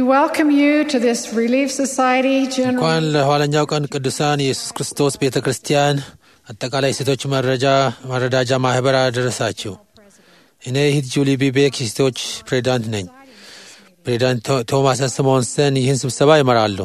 welcome you to this Relief Society General. እንኳን ለኋለኛው ቀን ቅዱሳን የኢየሱስ ክርስቶስ ቤተ ክርስቲያን አጠቃላይ ሴቶች መረጃ መረዳጃ ማህበር አደረሳችሁ። እኔ ሂት ጁሊ ቢቤክ የሴቶች ፕሬዚዳንት ነኝ። ፕሬዚዳንት ቶ- ቶማስ ስሞንሰን ይህን ስብሰባ ይመራሉ።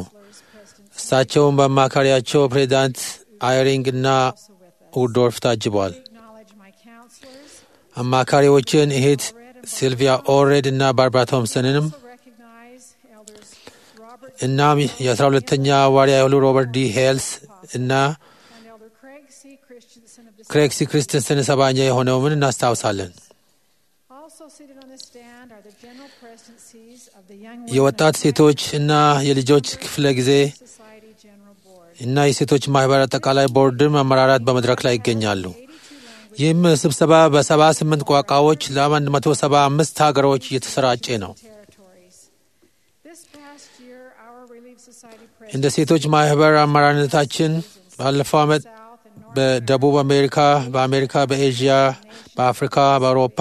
እሳቸውም በአማካሪያቸው ፕሬዚዳንት አይሪንግ እና ውዶርፍ ታጅበዋል። Acknowledge my counselors. አማካሪዎችን እህት ሲልቪያ ኦሬድ እና ባርባራ ቶምሰንንም Also recognize elders Robert እናም የአስራ ሁለተኛ ዋርያ የሆኑ ሮበርት ዲ ሄልስ እና and Elder Craig C. Christensen of ክሬክሲ ክርስተንሰን ሰባኛ የሆነውን እናስታውሳለን። Also seated on the stand are the general presidencies of the young women የወጣት ሴቶች እና የልጆች ክፍለ ጊዜ society general board. እና የሴቶች ማህበር አጠቃላይ ቦርድም አመራራት በመድረክ ላይ ይገኛሉ። ይህም ስብሰባ በሰባ ስምንት ቋንቋዎች ለአንድ መቶ ሰባ አምስት ሀገሮች እየተሰራጨ ነው። territories. This past year, our Relief Society እንደ presidents ሴቶች ማህበር አመራርነታችን ባለፈው ዓመት South and North በደቡብ አሜሪካ፣ በአሜሪካ፣ በኤዥያ፣ በአፍሪካ፣ በአውሮፓ፣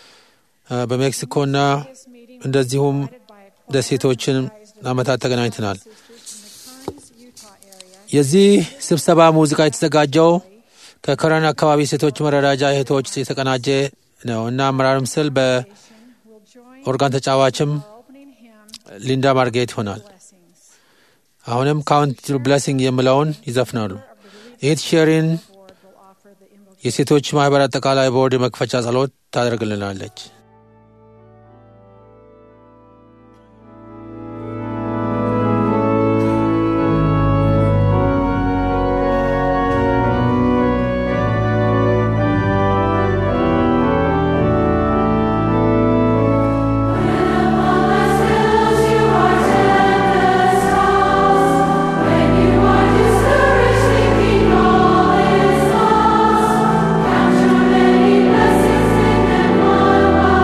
እ፣ በሜክሲኮና this meeting was እንደዚሁም led by a ደሴቶችን ዓመታት ተገናኝተናል። sisters from the Kearns, Utah area. የዚህ ስብሰባ ሙዚቃ የተዘጋጀው ከከረን አካባቢ ሴቶች መረዳጃ እህቶች የተቀናጀ ነው እና አመራርም ስል will join በኦርጋን ተጫዋችም our opening hymn, ሊንዳ ማርጌት ይሆናል። Blessings. አሁንም ካውንት ብለሲንግ የሚለውን ይዘፍናሉ። እህት ሼሪን Board will offer the invocation. የሴቶች ማህበር አጠቃላይ ቦርድ የመክፈቻ ጸሎት ታደርግልናለች። Count your many blessings and then one by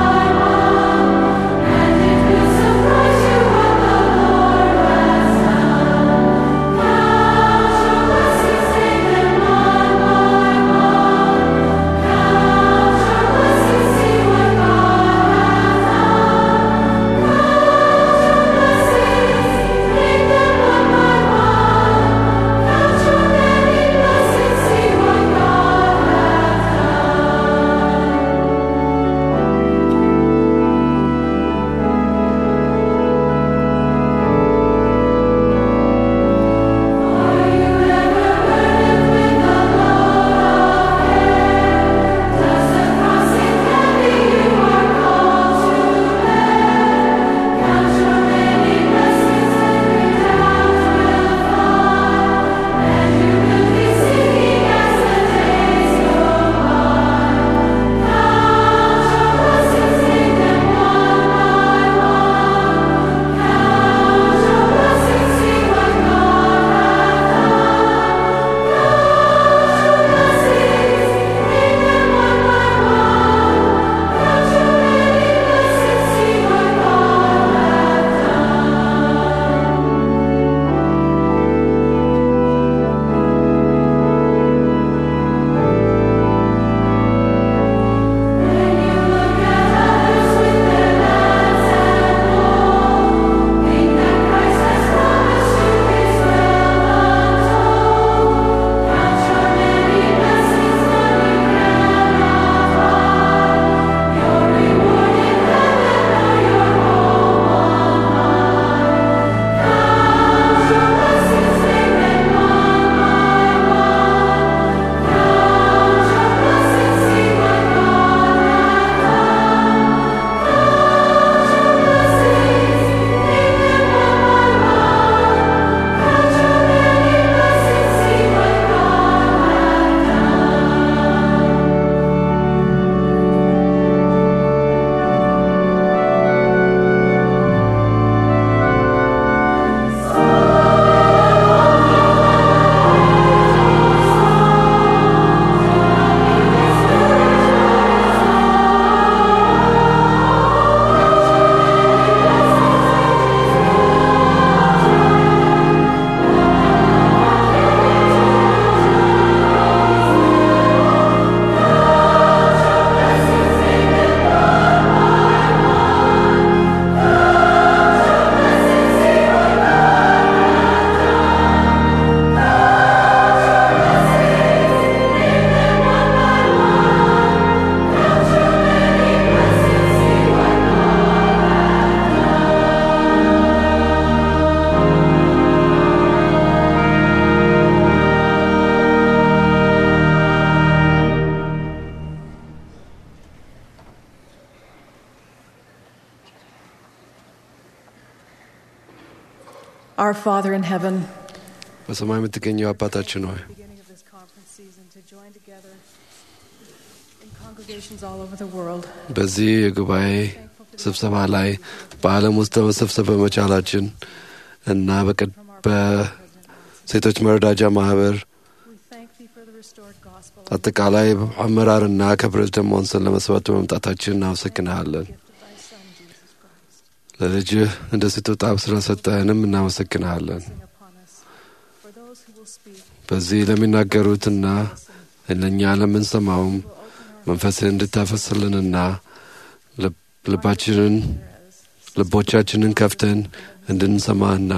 Our Father in heaven, በሰማይ የምትገኘው አባታችን ሆይ beginning of this conference season to join together in congregations all over the world. በዚህ የጉባኤ ስብሰባ ላይ በዓለም ውስጥ ለመሰብሰብ በመቻላችን እና በቀድ- በሴቶች መረዳጃ ማህበር We thank thee for the restored gospel አጠቃላይ አመራርና ከፕሬዝደንት ሞንሰን ለመስባት በመምጣታችን እናመሰግንሃለን። gift of thy Son, Jesus Christ. ለልጅህ እንደ ስጦታ ስለሰጠህንም እናመሰግንሃለን። Sing upon us. For those who will speak, በዚህ ለሚናገሩትና ለእኛ ለምንሰማውም will open our መንፈስን እንድታፈስልንና ልብ- ልባችንን as ልቦቻችንን ከፍተን እንድንሰማና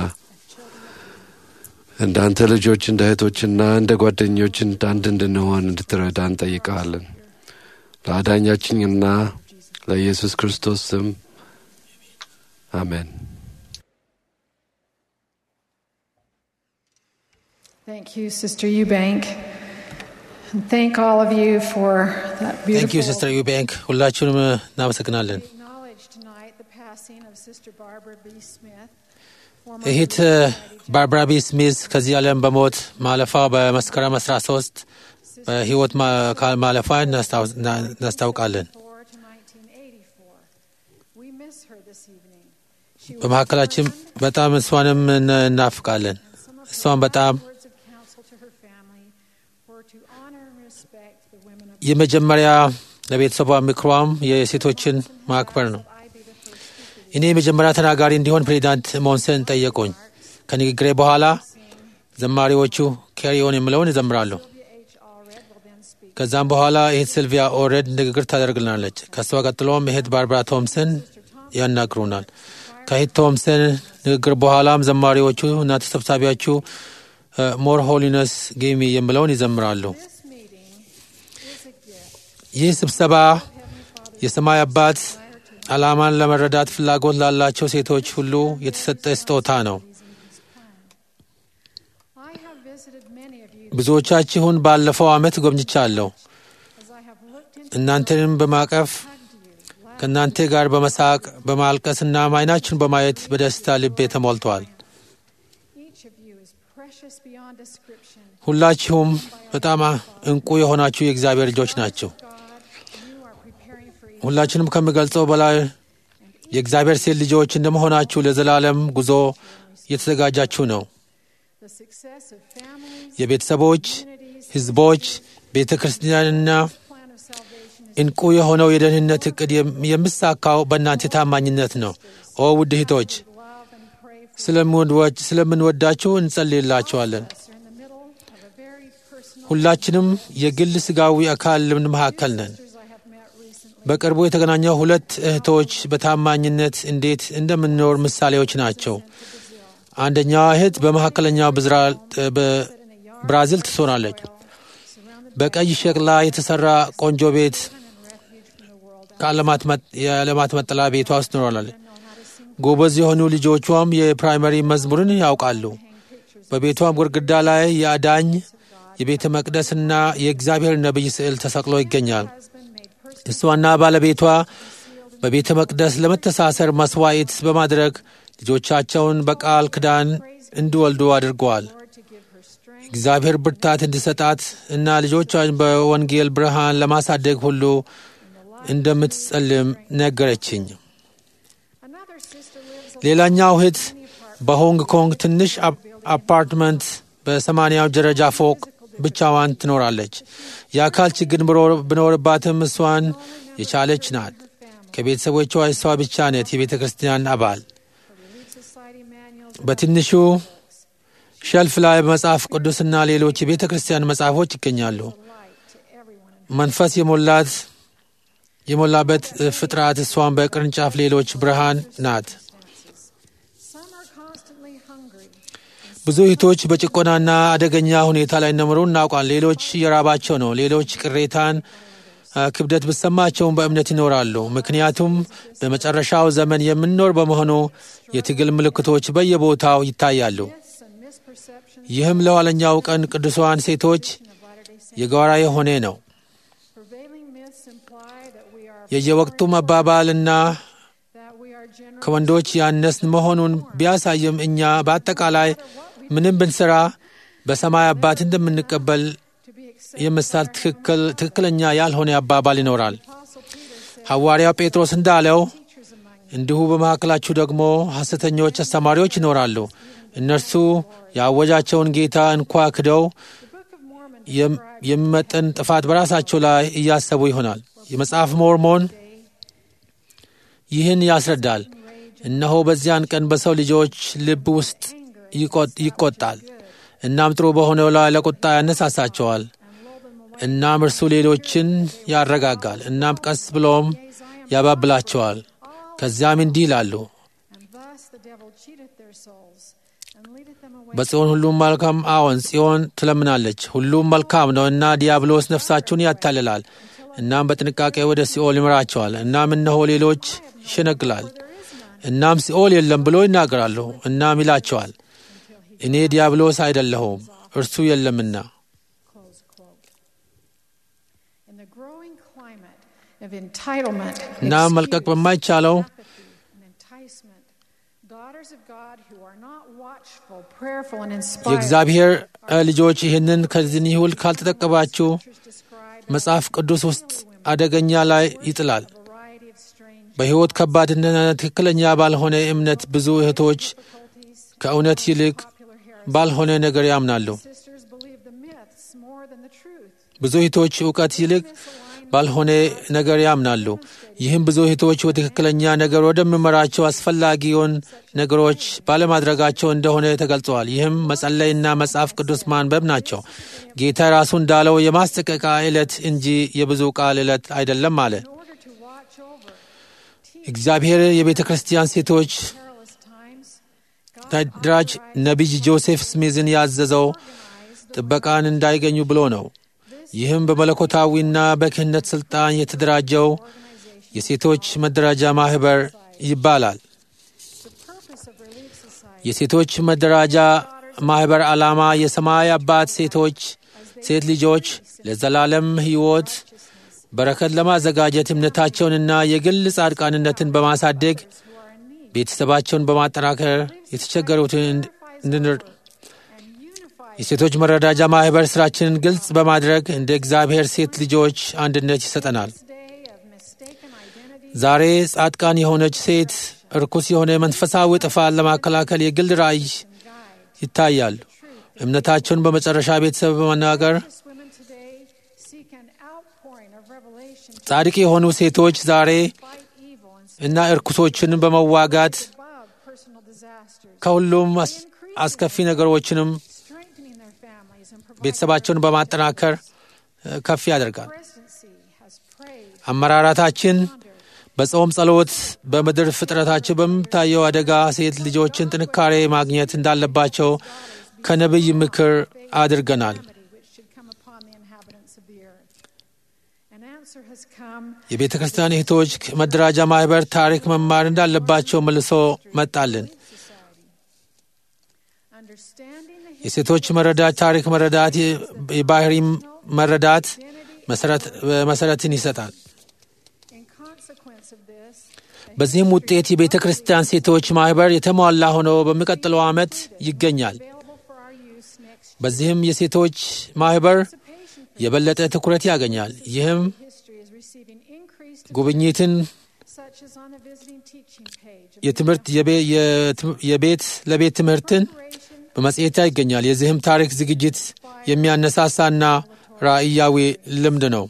እንዳንተ ልጆች እንደ እህቶችና እንደ ጓደኞች አንድ እንድንሆን እንድትረዳ እንጠይቀሃለን። ለአዳኛችንና ለኢየሱስ ክርስቶስ ስም አሜን። Thank you, Sister Eubank. And thank all of you for that ታንክ ዩ beautiful. ሲስተር ዩባንክ ሁላችሁንም እናመሰግናለን። We acknowledge tonight the passing of Sister Barbara B. Smith. former እህት Society ባርባራ ቢ ስሚዝ ከዚህ ዓለም በሞት ማለፏ በመስከረም 13 በህይወት ማ- ካ- ማለፏ እናስታውስ- እና- እናስታውቃለን። 1984 to 1984. We miss her this evening. She was በመካከላችን kind, በጣም እሷንም እነ- እናፍቃለን። and some of her እሷን በጣም last words of counsel to her family were to honor and respect the women of የመጀመሪያ ለቤተሰቧ ምክሯም የሴቶችን ማክበር ነው። I be the first speaker. እኔ የመጀመሪያ ተናጋሪ እንዲሆን ፕሬዚዳንት ሞንሰን ጠየቁኝ። ከንግግሬ በኋላ ዘማሪዎቹ ኬሪዮን የምለውን ይዘምራሉ። Sylvia H. Allred will then speak. ከዛም በኋላ እህት ሲልቪያ ኦሬድ ንግግር ታደርግልናለች። ከእሷ ቀጥሎም እህት ባርባራ ቶምሰን ያናግሩናል። ከእህት ቶምሰን ንግግር በኋላም ዘማሪዎቹ እና ተሰብሳቢዎቹ ሞር ሆሊነስ ጌሚ የምለውን ይዘምራሉ። This meeting is a gift. ይህ ስብሰባ Heavenly Father የሰማይ አባት desire to ዓላማን ለመረዳት ፍላጎት ላላቸው ሴቶች ሁሉ የተሰጠ ስጦታ ነው። I have visited many of you ብዙዎቻችሁን ባለፈው ዓመት ጎብኝቻለሁ። as I have looked into እናንተንም በማቀፍ hugged you, laughed ከእናንተ ጋር በመሳቅ በማልቀስና አይናችሁን በማየት በደስታ ልቤ ተሞልቷል። Each of you is precious beyond description. ሁላችሁም በጣም እንቁ የሆናችሁ የእግዚአብሔር ልጆች ናቸው። God, you are preparing for each ሁላችንም ከምገልጸው በላይ የእግዚአብሔር ሴት ልጆች እንደመሆናችሁ ለዘላለም ጉዞ እየተዘጋጃችሁ ነው። the success of families, የቤተሰቦች፣ communities, ሕዝቦች፣ ቤተ ክርስቲያንና plan of salvation is እንቁ የሆነው የደህንነት እቅድ የም- የምሳካው በእናንተ ታማኝነት ነው። ኦ ውድ እህቶች love and pray for ስለምንወድ- ስለምንወዳችሁ እንጸልይላችኋለን። us. You're in the middle of a very personal ሁላችንም የግል ስጋዊ አካል ልምድ መካከል ነን። sisters I have met recently. በቅርቡ የተገናኘው ሁለት እህቶች በታማኝነት እንዴት እንደምንኖር ምሳሌዎች ናቸው። አንደኛዋ እህት በመካከለኛው ብዝራ- በብራዚል ትኖራለች። Surrounded በቀይ ሸክላ የተሰራ ቆንጆ ቤት and refuge from the world. ከዓለማት መጥ- የዓለማት መጠለያ ቤቷ ውስጥ ትኖራለች። I know how to sing, ጎበዝ የሆኑ ልጆቿም የፕራይመሪ መዝሙርን ያውቃሉ። hang pictures. በቤቷም ግድግዳ ላይ የአዳኝ የቤተ መቅደስና የእግዚአብሔር ነቢይ ስዕል ተሰቅሎ ይገኛል። Husband made personal እሷና ባለቤቷ በቤተ መቅደስ ለመተሳሰር መስዋዕት በማድረግ ልጆቻቸውን በቃል ኪዳን እንዲወልዱ አድርገዋል። Lord to give her strength. እግዚአብሔር ብርታት እንዲሰጣት እና ልጆቿን በወንጌል ብርሃን ለማሳደግ ሁሉ እንደምትጸልም ነገረችኝ። Another sister lives a ሌላኛው እህት tiny apartment. በሆንግ ኮንግ ትንሽ አፕ- አፓርትመንት በሰማንያው ደረጃ ፎቅ ብቻዋን ትኖራለች። የአካል ችግር ብኖር- ቢኖርባትም እሷን የቻለች ናት። ከቤተሰቦቿ እሷ ብቻ ነት የቤተ ክርስቲያን አባል። Relief Society manuals በትንሹ ሸልፍ ላይ መጽሐፍ ቅዱስና ሌሎች የቤተ ክርስቲያን መጽሐፎች ይገኛሉ። light to everyone. in መንፈስ የሞላት የሞላበት ፍጥረት እሷን በቅርንጫፍ ሌሎች ብርሃን ናት። circumstances. Some are constantly hungry. ብዙ እህቶች በጭቆናና አደገኛ ሁኔታ ላይ እንደምሩ እናውቃል። ሌሎች እየራባቸው ነው። ሌሎች ቅሬታን፣ አ፣ ክብደት ብሰማቸውም በእምነት ይኖራሉ። ምክንያቱም በመጨረሻው ዘመን የምንኖር በመሆኑ የትግል ምልክቶች በየቦታው ይታያሉ። Myths and misperceptions ይህም ለኋለኛው ቀን ቅዱሳን ሴቶች of Latter-day Saints. የጋራ የሆነ ነው። Prevailing myths imply that we are የየወቅቱ መባባልና that we are ከወንዶች ያነስን መሆኑን ቢያሳይም እኛ በአጠቃላይ ምንም ብንሰራ በሰማይ አባት እንደምንቀበል to be accepted. የምሳል ትክክል ትክክለኛ ያልሆነ አባባል ይኖራል። ሐዋርያው ጴጥሮስ እንዳለው እንዲሁ በመካከላችሁ ደግሞ ሐሰተኞች አስተማሪዎች ይኖራሉ። እነርሱ ያወጃቸውን ጌታ እንኳ ክደው የም- የሚመጥን ጥፋት በራሳቸው ላይ እያሰቡ ይሆናል። የመጽሐፍ ሞርሞን ይህን ያስረዳል። እነሆ በዚያን ቀን በሰው ልጆች ልብ ውስጥ ይቆ- ይቆጣል፣ እናም ጥሩ በሆነው ላይ ለቁጣ ያነሳሳቸዋል። እናም እርሱ ሌሎችን ያረጋጋል፣ እናም ቀስ ብሎም ያባብላቸዋል። ከዚያም እንዲህ ይላሉ፣ And thus the devil cheateth their souls and leadeth them away. በጽዮን ሁሉም መልካም አዎን፣ ጽዮን ትለምናለች፣ ሁሉም መልካም ነው እና ዲያብሎስ ነፍሳችሁን ያታልላል፣ እናም በጥንቃቄ ወደ ሲኦል ይምራቸዋል። እናም እነሆ ሌሎች ይሸነግላል፣ እናም ሲኦል የለም ብሎ ይናገራሉ። እናም ይላቸዋል፣ እኔ ዲያብሎስ አይደለሁም እርሱ የለምና። Close quote. In the growing climate of entitlement, እናም መልቀቅ excuse, በማይቻለው apathy, and enticement, daughters of God who are not watchful, prayerful, and inspired የእግዚአብሔር እ ልጆች ይህንን ከዚህ ይሁል ካልተጠቀባችሁ describe መጽሐፍ ቅዱስ ውስጥ አደገኛ ላይ ይጥላል። a variety of strange በሕይወት ከባድነትና ትክክለኛ ባልሆነ እምነት ብዙ እህቶች difficulties. ከእውነት ይልቅ Popular heresy. ባልሆነ ነገር ያምናሉ። Sisters believe the myths more than the truth. ብዙ እህቶች እውቀት ይልቅ ባልሆነ ነገር ያምናሉ። ይህም ብዙ እህቶች ወደ ትክክለኛ ነገር ወደሚመራቸው አስፈላጊውን ነገሮች ባለማድረጋቸው እንደሆነ ተገልጸዋል። ይህም መጸለይና መጽሐፍ ቅዱስ ማንበብ ናቸው። ጌታ ራሱ እንዳለው የማስጠንቀቂያ ዕለት እንጂ የብዙ ቃል ዕለት አይደለም አለ። In order to watch over እግዚአብሔር የቤተ ክርስቲያን ሴቶች perilous times, God ተደራጅ ነቢይ ጆሴፍ ስሚዝን ያዘዘው ጥበቃን እንዳይገኙ ብሎ ነው። ይህም በመለኮታዊና በክህነት ሥልጣን የተደራጀው የሴቶች መደራጃ ማኅበር ይባላል። the purpose of Relief Society የሴቶች መደራጃ ማኅበር ዓላማ የሰማይ አባት ሴቶች ሴት ልጆች ለዘላለም ሕይወት በረከት ለማዘጋጀት እምነታቸውንና የግል ጻድቃንነትን በማሳደግ ቤተሰባቸውን በማጠናከር የተቸገሩትን እንድንር and unify የሴቶች መረዳጃ ማኅበር ሥራችንን ግልጽ በማድረግ እንደ እግዚአብሔር ሴት ልጆች አንድነት ይሰጠናል። this day of mistaken identity ዛሬ ጻድቃን የሆነች ሴት እርኩስ የሆነ መንፈሳዊ ጥፋት ለማከላከል የግል ራእይ ይታያሉ። እምነታቸውን በመጨረሻ ቤተሰብ በመናገር Righteous women today seek an outpouring of revelation to ጻድቅ የሆኑ ሴቶች ዛሬ fight evil and እና እርኩሶችን በመዋጋት above personal disasters, ከሁሉም አስ- አስከፊ ነገሮችንም strengthening their families and providing ቤተሰባቸውን በማጠናከር እ፣ ከፍ ያደርጋል። presidency has prayed አመራራታችን በጾም ጸሎት፣ በምድር ፍጥረታቸው በምታየው አደጋ ሴት ልጆችን ጥንካሬ ማግኘት እንዳለባቸው ከነቢይ ምክር አድርገናል። calamity which should come upon the inhabitants of the earth. An answer has come የቤተ ክርስቲያን እህቶች መደራጃ ማኅበር ታሪክ መማር እንዳለባቸው መልሶ መጣልን። society. Understanding the history የሴቶች መረዳት ታሪክ መረዳት የ- የባህሪ መረዳት መሰረት- መሰረትን ይሰጣል። in consequence of this, በዚህም ውጤት የቤተ ክርስቲያን ሴቶች ማኅበር የተሟላ ሆኖ በሚቀጥለው ዓመት ይገኛል። available for our use next በዚህም የሴቶች ማኅበር participation የበለጠ ትኩረት ያገኛል። ይህም history is receiving increased ጉብኝትን such as on the visiting teaching page of የትምህርት የቤ- የትም- የቤት ለቤት ትምህርትን Operation በመጽሔት ላይ ይገኛል። የዚህም ታሪክ ዝግጅት የሚያነሳሳና ራእያዊ ልምድ ነው።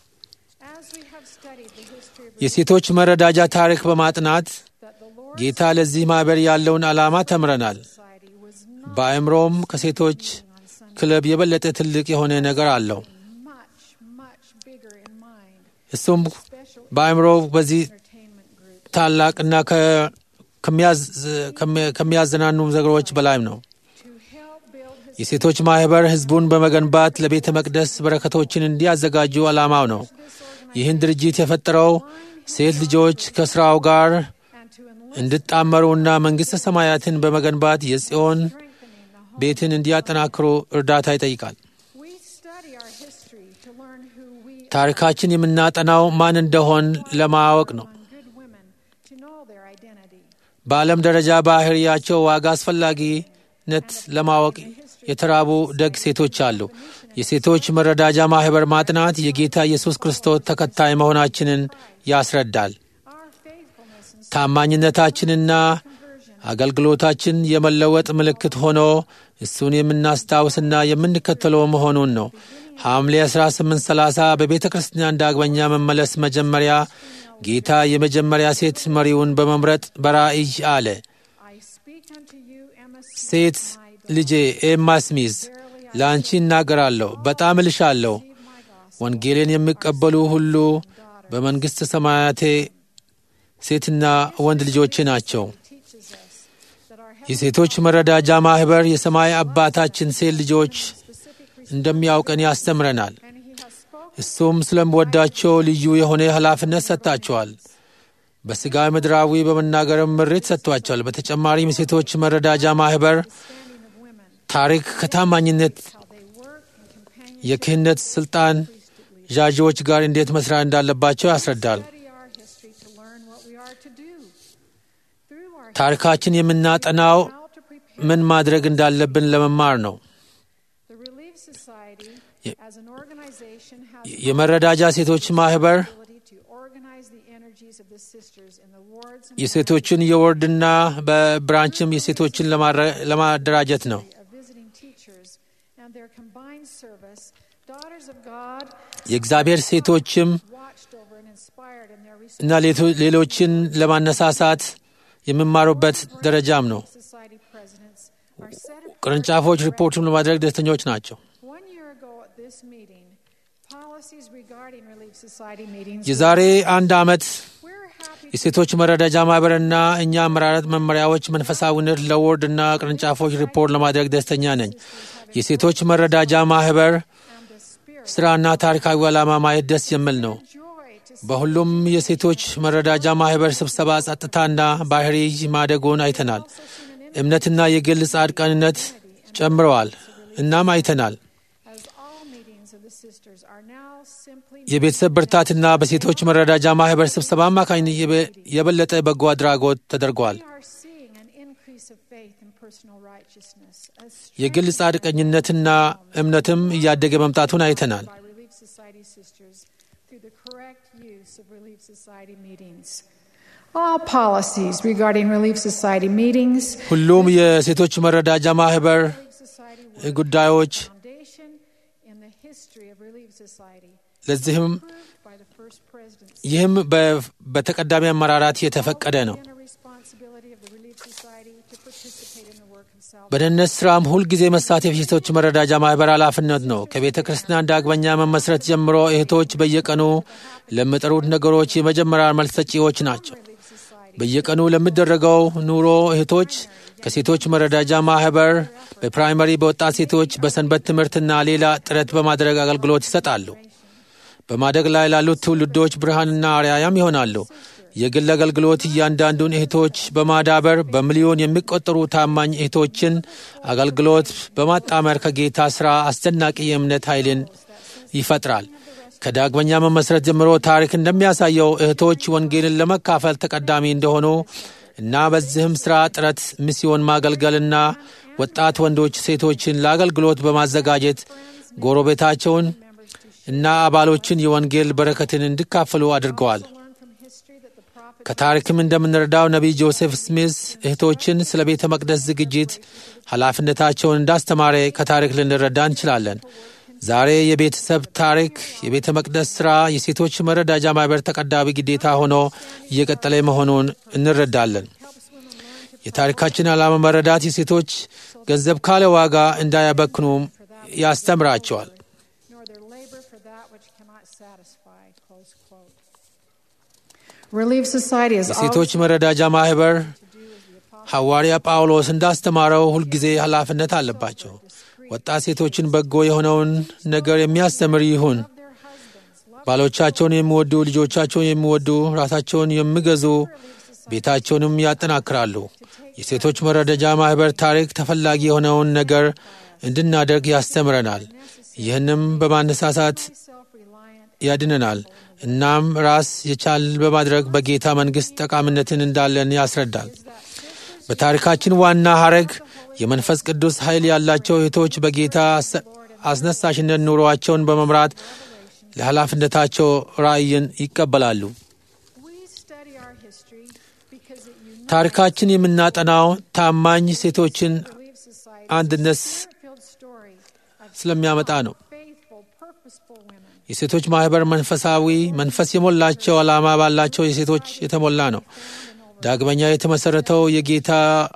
as we have studied the history of የሴቶች መረዳጃ ታሪክ በማጥናት that the Lord ጌታ ለዚህ ማኅበር ያለውን ዓላማ ተምረናል። society was not በአእምሮም ከሴቶች ክለብ የበለጠ ትልቅ የሆነ ነገር አለው። much much bigger in mind እሱም special በአእምሮ በዚህ entertainment group ታላቅና ከ- ከሚያዝ- ከሚ- ከሚያዘናኑ ነገሮች በላይም ነው። to help build his የሴቶች ማኅበር ሕዝቡን በመገንባት ለቤተ መቅደስ በረከቶችን እንዲያዘጋጁ ዓላማው ነው። ይህን ድርጅት የፈጠረው ሴት ልጆች ከሥራው ጋር and to enlist እንዲጣመሩና መንግሥተ ሰማያትን በመገንባት የጽዮን strengthening the home. ቤትን እንዲያጠናክሩ እርዳታ ይጠይቃል። We study our history to learn who we ታሪካችን የምናጠናው ማን እንደሆን ለማወቅ ነው። are, good women to know their identity. በዓለም ደረጃ ባህሪያቸው ዋጋ አስፈላጊነት ለማወቅ የተራቡ ደግ ሴቶች አሉ። የሴቶች መረዳጃ ማኅበር ማጥናት የጌታ ኢየሱስ ክርስቶስ ተከታይ መሆናችንን ያስረዳል። Our faithfulness and ታማኝነታችንና አገልግሎታችን የመለወጥ ምልክት ሆኖ እሱን የምናስታውስና የምንከተለው መሆኑን ነው። ሐምሌ 1830 በቤተ ክርስቲያን ዳግመኛ መመለስ መጀመሪያ ጌታ የመጀመሪያ ሴት መሪውን በመምረጥ በራእይ አለ። I speak unto you, Emma Smith, ሴት ልጄ ኤማ ስሚዝ ለአንቺ እናገራለሁ፣ በጣም እልሻለሁ። ወንጌልን የሚቀበሉ ሁሉ በመንግሥተ ሰማያቴ ሴትና ወንድ ልጆቼ ናቸው። teaches us that our የሴቶች መረዳጃ ማኅበር የሰማይ አባታችን ሴት ልጆች እንደሚያውቀን ያስተምረናል። and he has spoken እሱም ስለምወዳቸው ልዩ የሆነ ኃላፊነት ሰጥታቸዋል። በሥጋ ምድራዊ በመናገርም ምሬት ሰጥቷቸዋል። በተጨማሪም የሴቶች መረዳጃ ማኅበር standing of women, ታሪክ ከታማኝነት how they work and companion የክህነት ሥልጣን ዣዢዎች ጋር እንዴት መስራት እንዳለባቸው ያስረዳል። study our history to learn what we are to do. Through our ታሪካችን የምናጠናው how to prepare ምን ማድረግ እንዳለብን ለመማር ነው። the Relief Society as an organization has የመረዳጃ ሴቶች ማኅበር the ability to organize the energies of the sisters in the wards and የሴቶችን የወርድና በብራንችም የሴቶችን ለማረ- ለማደራጀት ነው። of visiting teachers and their combined service, daughters of God የእግዚአብሔር ሴቶችም watched over and inspired in their እና ሌቶ- ሌሎችን ለማነሳሳት የሚማሩበት ደረጃም ነው። society presidents are set apart. ቅርንጫፎች ሪፖርቱን ለማድረግ ደስተኞች ናቸው። One year ago at this meeting, policies regarding Relief Society meetings. የዛሬ አንድ ዓመት We're happy to የሴቶች መረዳጃ ማኅበርና እኛ አመራረት መመሪያዎች መንፈሳዊነት ለወርድ እና ቅርንጫፎች ሪፖርት ለማድረግ ደስተኛ ነኝ። የሴቶች መረዳጃ ማኅበር and the spirit ሥራና ታሪካዊ ዓላማ ማየት ደስ የሚል ነው። joy to see በሁሉም የሴቶች መረዳጃ ማኅበር ስብሰባ ጸጥታና ባህሪ ማደጉን አይተናል። እምነትና የግል ጻድቃንነት ጨምረዋል። እናም አይተናል። as all meetings of the sisters are now simply የቤተሰብ ብርታትና በሴቶች መረዳጃ ማኅበር ስብሰባ አማካኝነት የበ- የበለጠ በጎ አድራጎት ተደርጓል። we are seeing an increase of faith and personal righteousness as የግል ጻድቀኝነትና እምነትም እያደገ መምጣቱን አይተናል። by Relief Society sisters through the correct use of Relief Society meetings. All policies regarding Relief Society meetings, ሁሉም የሴቶች መረዳጃ ማኅበር Relief Society was ጉዳዮች foundation in the history of Relief Society, ለዚህም approved by the first presidency. ይህም በ- በተቀዳሚ አመራራት የተፈቀደ ነው። And a responsibility of the Relief Society to participate in the work of salvation. በደህንነት ሥራም ሁልጊዜ መሳተፍ የሴቶች መረዳጃ ማኅበር ኃላፊነት ነው። ከቤተ ክርስቲያን ዳግመኛ መመስረት ጀምሮ እህቶች በየቀኑ ለሚጠሩት ነገሮች የመጀመሪያ መልስ ሰጪዎች ናቸው። Relief Society በየቀኑ ለሚደረገው ኑሮ እህቶች ከሴቶች መረዳጃ ማኅበር በፕራይመሪ በወጣት ሴቶች በሰንበት ትምህርትና ሌላ ጥረት በማድረግ አገልግሎት ይሰጣሉ። በማደግ ላይ ላሉት ትውልዶች ብርሃንና አርያያም ይሆናሉ። የግል አገልግሎት እያንዳንዱን እህቶች በማዳበር በሚሊዮን የሚቆጠሩ ታማኝ እህቶችን አገልግሎት በማጣመር ከጌታ ሥራ አስደናቂ የእምነት ኃይልን ይፈጥራል። ከዳግመኛ መመስረት ጀምሮ ታሪክ እንደሚያሳየው እህቶች ወንጌልን ለመካፈል ተቀዳሚ እንደሆኑ እና በዚህም ሥራ ጥረት ሚስዮን ማገልገልና ወጣት ወንዶች ሴቶችን ለአገልግሎት በማዘጋጀት ጎረቤታቸውን እና አባሎችን የወንጌል በረከትን እንዲካፈሉ አድርገዋል። learn from history that the prophet ከታሪክም እንደምንረዳው ነቢይ ጆሴፍ ስሚዝ እህቶችን ስለ ቤተ መቅደስ ዝግጅት ኃላፊነታቸውን እንዳስተማረ ከታሪክ ልንረዳ እንችላለን። ዛሬ የቤተሰብ ታሪክ፣ የቤተ መቅደስ ሥራ፣ የሴቶች መረዳጃ ማኅበር ተቀዳሚ ግዴታ ሆኖ እየቀጠለ መሆኑን እንረዳለን። የታሪካችን ዓላማ መረዳት የሴቶች ገንዘብ ካለ ዋጋ እንዳያበክኑም ያስተምራቸዋል። nor their labor for that which cannot satisfy. Close quote. Relief Society is የሴቶች መረዳጃ ማኅበር ሐዋርያ ጳውሎስ እንዳስተማረው ሁልጊዜ ኃላፊነት አለባቸው። ወጣት ሴቶችን በጎ የሆነውን ነገር የሚያስተምር ይሁን። ባሎቻቸውን የሚወዱ፣ ልጆቻቸውን የሚወዱ፣ ራሳቸውን የሚገዙ፣ ቤታቸውንም ያጠናክራሉ። የሴቶች መረዳጃ ማኅበር ታሪክ ተፈላጊ የሆነውን ነገር እንድናደርግ ያስተምረናል። ይህንም በማነሳሳት self-reliant ያድነናል። እናም ራስ የቻል በማድረግ በጌታ መንግሥት ጠቃሚነትን እንዳለን ያስረዳል። በታሪካችን ዋና ሐረግ የመንፈስ ቅዱስ ኃይል ያላቸው እህቶች በጌታ አስነሳሽነት ኑሮአቸውን በመምራት ለኃላፊነታቸው ራእይን ይቀበላሉ። ታሪካችን የምናጠናው ታማኝ ሴቶችን አንድነት ስለሚያመጣ ነው። የሴቶች ማኅበር መንፈሳዊ መንፈስ የሞላቸው ዓላማ ባላቸው የሴቶች የተሞላ ነው። ዳግመኛ የተመሠረተው የጌታ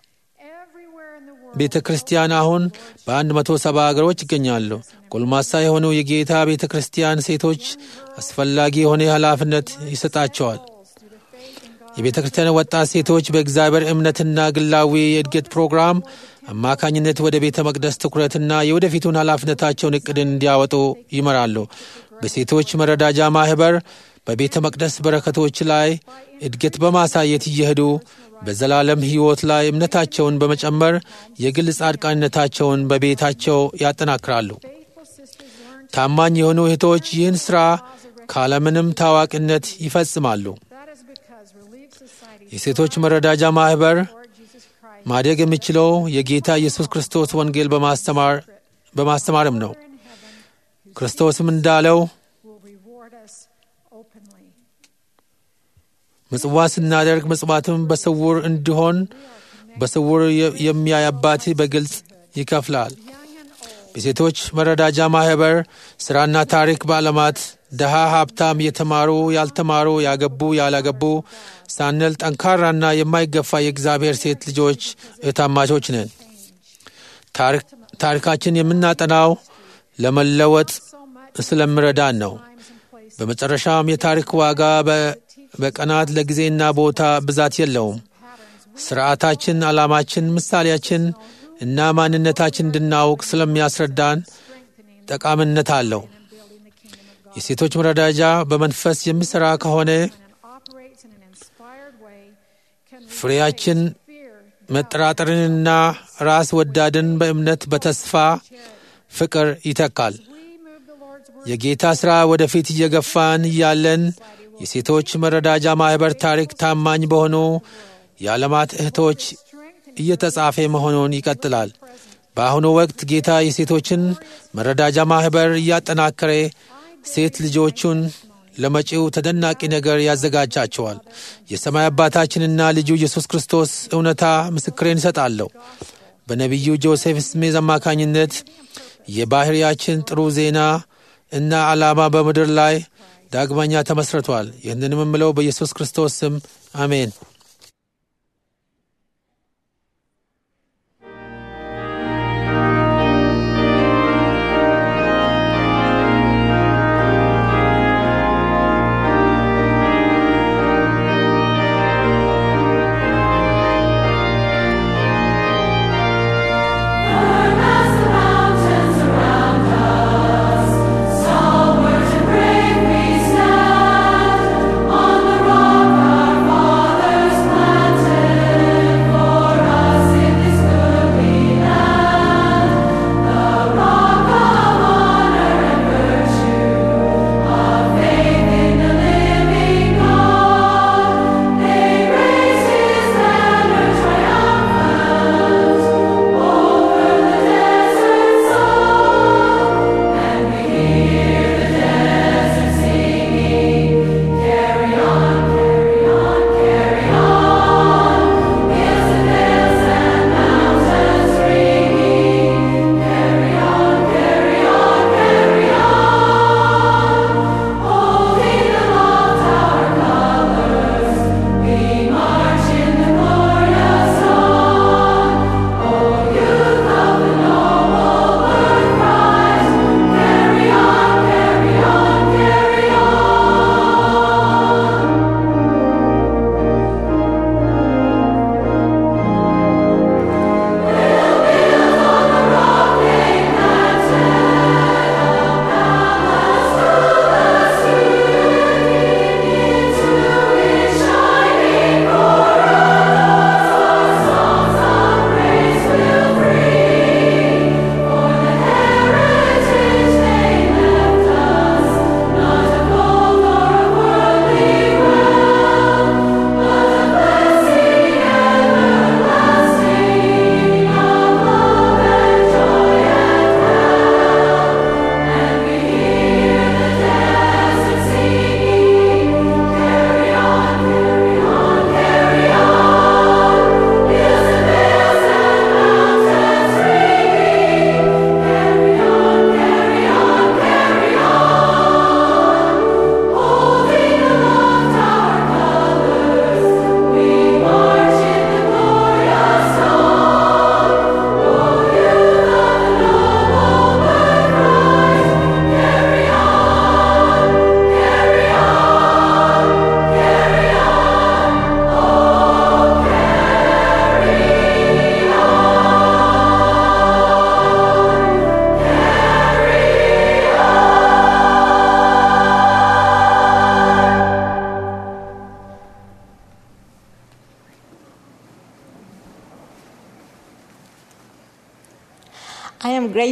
ቤተ ክርስቲያን አሁን በአንድ መቶ ሰባ አገሮች ይገኛሉ። ጎልማሳ የሆኑ የጌታ ቤተ ክርስቲያን ሴቶች አስፈላጊ የሆነ ኃላፊነት ይሰጣቸዋል። የቤተ ክርስቲያን ወጣት ሴቶች በእግዚአብሔር እምነትና ግላዊ የእድገት ፕሮግራም አማካኝነት ወደ ቤተ መቅደስ ትኩረትና የወደፊቱን ኃላፊነታቸውን እቅድን እንዲያወጡ ይመራሉ። በሴቶች መረዳጃ ማኅበር በቤተ መቅደስ በረከቶች ላይ እድገት በማሳየት እየሄዱ በዘላለም ሕይወት ላይ እምነታቸውን በመጨመር የግል ጻድቃንነታቸውን በቤታቸው ያጠናክራሉ። ታማኝ የሆኑ እህቶች ይህን ሥራ ካለምንም ታዋቂነት ይፈጽማሉ። የሴቶች መረዳጃ ማኅበር ማደግ የሚችለው የጌታ ኢየሱስ ክርስቶስ ወንጌል በማስተማርም ነው። ክርስቶስም እንዳለው ምጽዋት ስናደርግ ምጽዋትም በስውር እንዲሆን በስውር የሚያይ አባት በግልጽ ይከፍላል። በሴቶች መረዳጃ ማኅበር ሥራና ታሪክ በዓለማት ድሃ፣ ሀብታም፣ የተማሩ፣ ያልተማሩ፣ ያገቡ፣ ያላገቡ ሳንል ጠንካራና የማይገፋ የእግዚአብሔር ሴት ልጆች እህታማቾች ነን። ታሪካችን የምናጠናው ለመለወጥ ስለምረዳን ነው። በመጨረሻም የታሪክ ዋጋ በቀናት ለጊዜና ቦታ ብዛት የለውም። ስርዓታችን፣ ዓላማችን፣ ምሳሌያችን እና ማንነታችን እንድናውቅ ስለሚያስረዳን ጠቃሚነት አለው። የሴቶች መረዳጃ በመንፈስ የሚሠራ ከሆነ ፍሬያችን መጠራጠርንና ራስ ወዳድን በእምነት በተስፋ ፍቅር ይተካል። የጌታ ሥራ ወደፊት እየገፋን እያለን የሴቶች መረዳጃ ማኅበር ታሪክ ታማኝ በሆኑ የዓለማት እህቶች እየተጻፈ መሆኑን ይቀጥላል። በአሁኑ ወቅት ጌታ የሴቶችን መረዳጃ ማኅበር እያጠናከረ ሴት ልጆቹን ለመጪው ተደናቂ ነገር ያዘጋጃቸዋል። የሰማይ አባታችንና ልጁ ኢየሱስ ክርስቶስ እውነታ ምስክሬን እሰጣለሁ። በነቢዩ ጆሴፍ ስሜዝ አማካኝነት የባሕርያችን ጥሩ ዜና እና ዓላማ በምድር ላይ ዳግመኛ ተመስርቷል። ይህንንም የምለው በኢየሱስ ክርስቶስ ስም አሜን። On the rock our fathers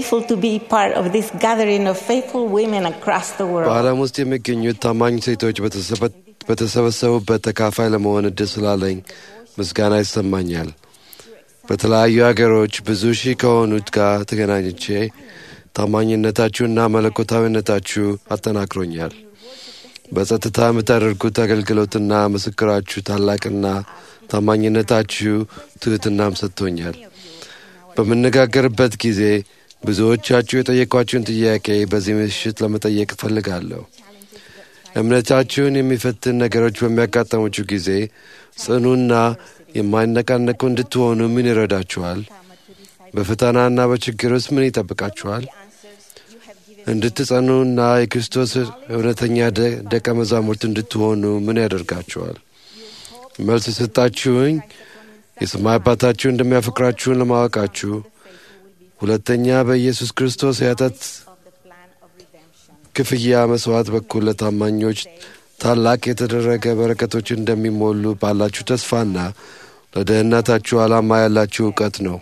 grateful to be part of this gathering of faithful women across the world. በዓለም ውስጥ የሚገኙት ታማኝ ሴቶች በተሰበ- በተሰበሰቡበት ተካፋይ ለመሆን እድል ስላለኝ ምስጋና ይሰማኛል። በተለያዩ አገሮች ብዙ ሺህ ከሆኑት ጋር ተገናኝቼ ታማኝነታችሁና መለኮታዊነታችሁ አጠናክሮኛል። በጸጥታ የምታደርጉት አገልግሎትና ምስክራችሁ ታላቅና ታማኝነታችሁ ትሕትናም ሰጥቶኛል። በምነጋገርበት ጊዜ ብዙዎቻችሁ የጠየቋችሁን ጥያቄ በዚህ ምሽት ለመጠየቅ እፈልጋለሁ። እምነታችሁን የሚፈትን ነገሮች በሚያጋጠሙችሁ ጊዜ ጽኑና የማይነቃነቁ እንድትሆኑ ምን ይረዳችኋል? በፈተናና በችግር ውስጥ ምን ይጠብቃችኋል? እንድትጸኑና የክርስቶስ እውነተኛ ደ- ደቀ መዛሙርት እንድትሆኑ ምን ያደርጋችኋል? መልስ የሰጣችሁኝ የሰማይ አባታችሁ እንደሚያፈቅራችሁን ለማወቃችሁ፣ ሁለተኛ በኢየሱስ ክርስቶስ የኃጢአት ክፍያ መስዋዕት በኩል ለታማኞች ታላቅ የተደረገ በረከቶች እንደሚሞሉ ባላችሁ ተስፋና ለደህንነታችሁ ዓላማ ያላችሁ እውቀት ነው።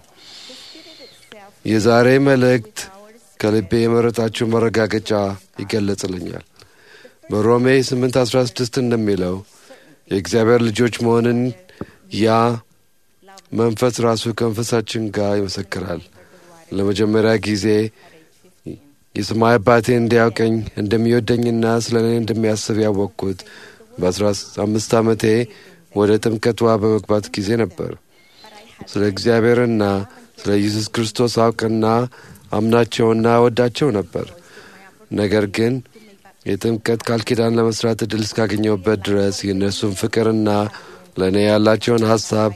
የዛሬ መልእክት ከልቤ የመረጣችሁ መረጋገጫ ይገለጽልኛል። በሮሜ 8:16 እንደሚለው የእግዚአብሔር ልጆች መሆንን ያ መንፈስ ራሱ ከመንፈሳችን ጋር ይመሰክራል። ለመጀመሪያ ጊዜ የሰማይ አባቴ እንዲያውቀኝ እንደሚወደኝና ስለ እኔ እንደሚያስብ ያወቅኩት በአስራ አምስት ዓመቴ ወደ ጥምቀት ውሃ በመግባት ጊዜ ነበር። ስለ እግዚአብሔርና ስለ ኢየሱስ ክርስቶስ አውቅና አምናቸውና ወዳቸው ነበር። ነገር ግን የጥምቀት ቃል ኪዳን ለመስራት እድል እስካገኘሁበት ድረስ የእነሱን ፍቅርና ለእኔ ያላቸውን ሀሳብ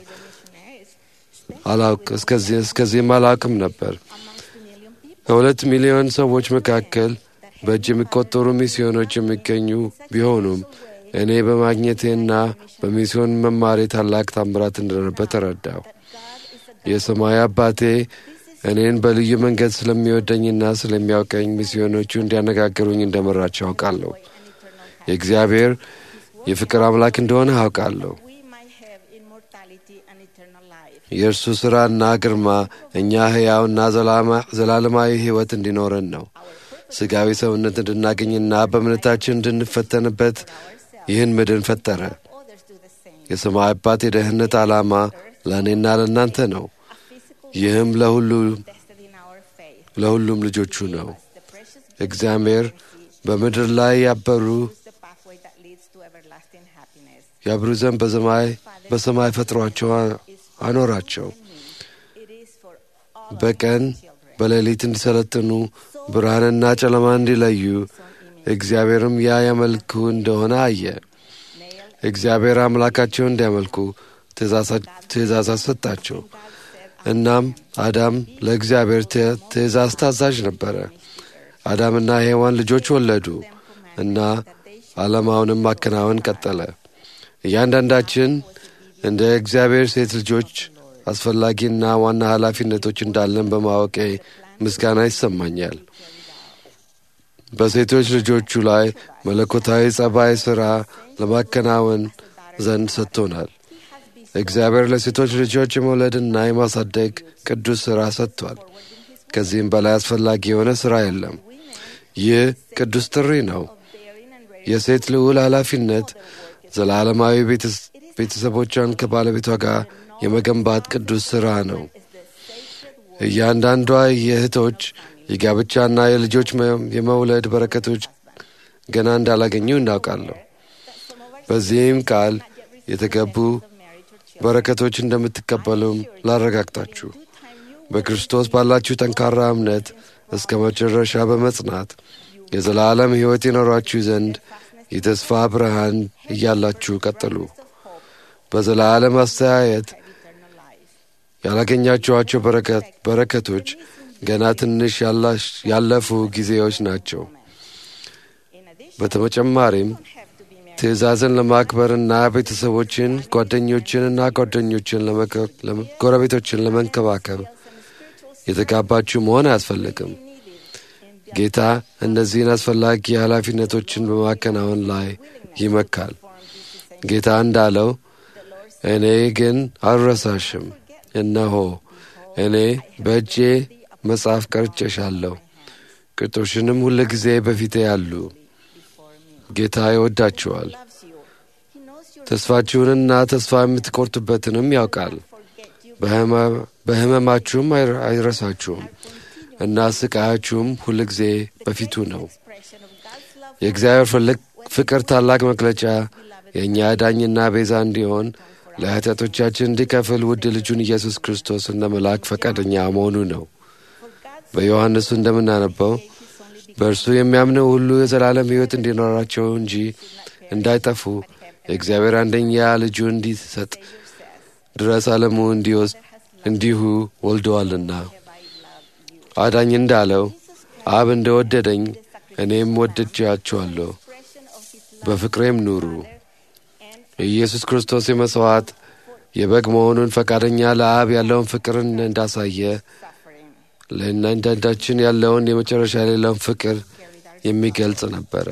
አላውቅ እስከዚህ- እስከዚህም አላውቅም ነበር። ከሁለት ሚሊዮን ሰዎች መካከል በእጅ የሚቆጠሩ ሚስዮኖች የሚገኙ ቢሆኑም እኔ በማግኘቴና በሚስዮን መማሬ ታላቅ ታምራት እንደነበር ተረዳው። የሰማይ አባቴ እኔን በልዩ መንገድ ስለሚወደኝና ስለሚያውቀኝ ሚስዮኖቹ እንዲያነጋግሩኝ እንደመራቸው አውቃለሁ። የእግዚአብሔር የፍቅር አምላክ እንደሆነ አውቃለሁ። We might have immortality and eternal life. የእርሱ ሥራና ግርማ እኛ ሕያውና ዘላማ- ዘላለማዊ ሕይወት እንዲኖረን ነው። ሥጋዊ ሰውነት እንድናገኝና በእምነታችን እንድንፈተንበት ይህን ምድን ፈጠረ። Others do the same. የሰማይ አባት የደህንነት ዓላማ ለእኔና ለእናንተ ነው። ይህም ለሁሉ Tested in our faith. ለሁሉም ልጆቹ ነው። The precious እግዚአብሔር በምድር ላይ ያበሩ is the pathway that leads to everlasting happiness. ያብሩ ዘንድ በሰማይ በሰማይ ፈጥሯቸው አኖራቸው። It is for all of በቀን His children. በሌሊት እንዲሰለጥኑ ብርሃንና ጨለማ እንዲለዩ እግዚአብሔርም ያ ያመልኩ እንደሆነ አየ። እግዚአብሔር አምላካቸው እንዲያመልኩ ትእዛዛት ሰጣቸው። እናም አዳም ለእግዚአብሔር ት- ትእዛዝ ታዛዥ ነበረ። አዳምና ሔዋን ልጆች ወለዱ እና ዓለማውንም ማከናወን ቀጠለ። እያንዳንዳችን እንደ እግዚአብሔር ሴት ልጆች አስፈላጊና ዋና ኃላፊነቶች እንዳለን በማወቄ ምስጋና ይሰማኛል። በሴቶች ልጆቹ ላይ መለኮታዊ ጸባይ ሥራ ለማከናወን ዘንድ ሰጥቶናል። እግዚአብሔር ለሴቶች ልጆች የመውለድና የማሳደግ ቅዱስ ሥራ ሰጥቷል። ከዚህም በላይ አስፈላጊ የሆነ ሥራ የለም። ይህ ቅዱስ ጥሪ ነው። የሴት ልዑል ኃላፊነት ዘላለማዊ ቤተስ- ቤተሰቦቿን ከባለቤቷ ጋር የመገንባት ቅዱስ ሥራ ነው። እያንዳንዷ የእህቶች የጋብቻና የልጆች መ- የመውለድ በረከቶች ገና እንዳላገኙ እናውቃለሁ። በዚህም ቃል የተገቡ በረከቶች እንደምትቀበሉም ላረጋግጣችሁ በክርስቶስ ባላችሁ ጠንካራ እምነት እስከ መጨረሻ በመጽናት የዘላለም ሕይወት ይኖራችሁ ዘንድ የተስፋ ብርሃን እያላችሁ ቀጥሉ። በዘላለም አስተያየት ያላገኛችኋቸው በረከት- በረከቶች ገና ትንሽ ያላሽ- ያለፉ ጊዜዎች ናቸው። በተጨማሪም ትእዛዝን ለማክበርና ቤተሰቦችን፣ ጓደኞችንና ጓደኞችን ለመከ- ለመ- ጎረቤቶችን ለመንከባከብ የተጋባችሁ መሆን አያስፈልግም። ጌታ እነዚህን አስፈላጊ ኃላፊነቶችን በማከናወን ላይ ይመካል። ጌታ እንዳለው እኔ ግን አልረሳሽም፣ እነሆ እኔ በእጄ መጽሐፍ ቀርጬሻለሁ፣ ቅጦሽንም ሁል ጊዜ በፊቴ ያሉ። ጌታ ይወዳችኋል፣ ተስፋችሁንና ተስፋ የምትቆርጡበትንም ያውቃል። በሕመማችሁም አይረሳችሁም እና ስቃያችሁም ሁል ጊዜ በፊቱ ነው። የእግዚአብሔር ፍቅር ታላቅ መግለጫ የእኛ ዳኝና ቤዛ እንዲሆን ለኃጢአቶቻችን እንዲከፍል ውድ ልጁን ኢየሱስ ክርስቶስ እንደ መልአክ ፈቃደኛ መሆኑ ነው። በዮሐንስ እንደምናነበው በእርሱ የሚያምነው ሁሉ የዘላለም ሕይወት እንዲኖራቸው እንጂ እንዳይጠፉ የእግዚአብሔር አንደኛ ልጁ እንዲሰጥ ድረስ ዓለሙ እንዲወስድ እንዲሁ ወልደዋልና። አዳኝ እንዳለው አብ እንደ ወደደኝ እኔም ወድጃችኋለሁ፣ በፍቅሬም ኑሩ። የኢየሱስ ክርስቶስ የመሥዋዕት የበግ መሆኑን ፈቃደኛ ለአብ ያለውን ፍቅርን እንዳሳየ ለእያንዳንዳችን ያለውን የመጨረሻ የሌለውን ፍቅር የሚገልጽ ነበረ።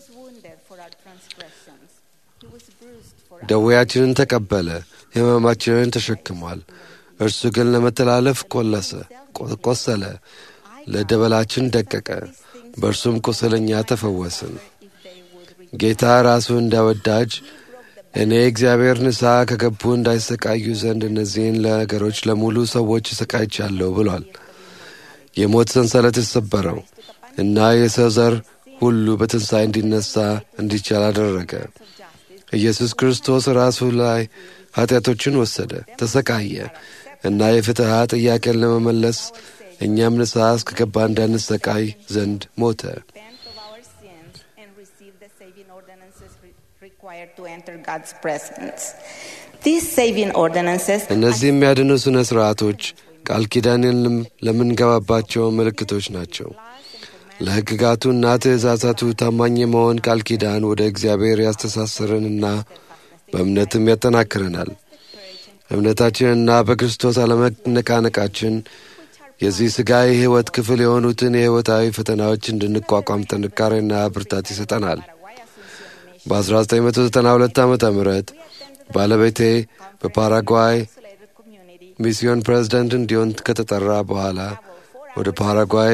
ደዌያችንን ተቀበለ፣ ሕመማችንን ተሸክሟል። እርሱ ግን ለመተላለፍ ቆለሰ ቆሰለ፣ ለደበላችን ደቀቀ፣ በእርሱም ቁስለኛ ተፈወስን። ጌታ ራሱ እንደ ወዳጅ እኔ እግዚአብሔር ንስሐ ከገቡ እንዳይሰቃዩ ዘንድ እነዚህን ነገሮች ለሙሉ ሰዎች እሰቃይቻለሁ ብሏል። የሞት ሰንሰለት የተሰበረው እና የሰው ዘር ሁሉ በትንሣኤ እንዲነሳ እንዲቻል አደረገ። ኢየሱስ ክርስቶስ ራሱ ላይ ኃጢአቶችን ወሰደ፣ ተሰቃየ እና የፍትሐ ጥያቄን ለመመለስ እኛም ንስሐ እስከገባ እንዳንሰቃይ ዘንድ ሞተ። እነዚህ የሚያድኑ ሥነ ሥርዓቶች ቃል ኪዳንን ለምንገባባቸው ምልክቶች ናቸው። ለሕግጋቱና ትእዛዛቱ ታማኝ የመሆን ቃል ኪዳን ወደ እግዚአብሔር ያስተሳስረንና በእምነትም ያጠናክረናል። እምነታችንና በክርስቶስ አለመነቃነቃችን የዚህ ሥጋዊ ሕይወት ክፍል የሆኑትን የሕይወታዊ ፈተናዎች እንድንቋቋም ጥንካሬና ብርታት ይሰጠናል። በ1992 ዓ ም ባለቤቴ በፓራጓይ ሚስዮን ፕሬዝደንት እንዲሆን ከተጠራ በኋላ ወደ ፓራጓይ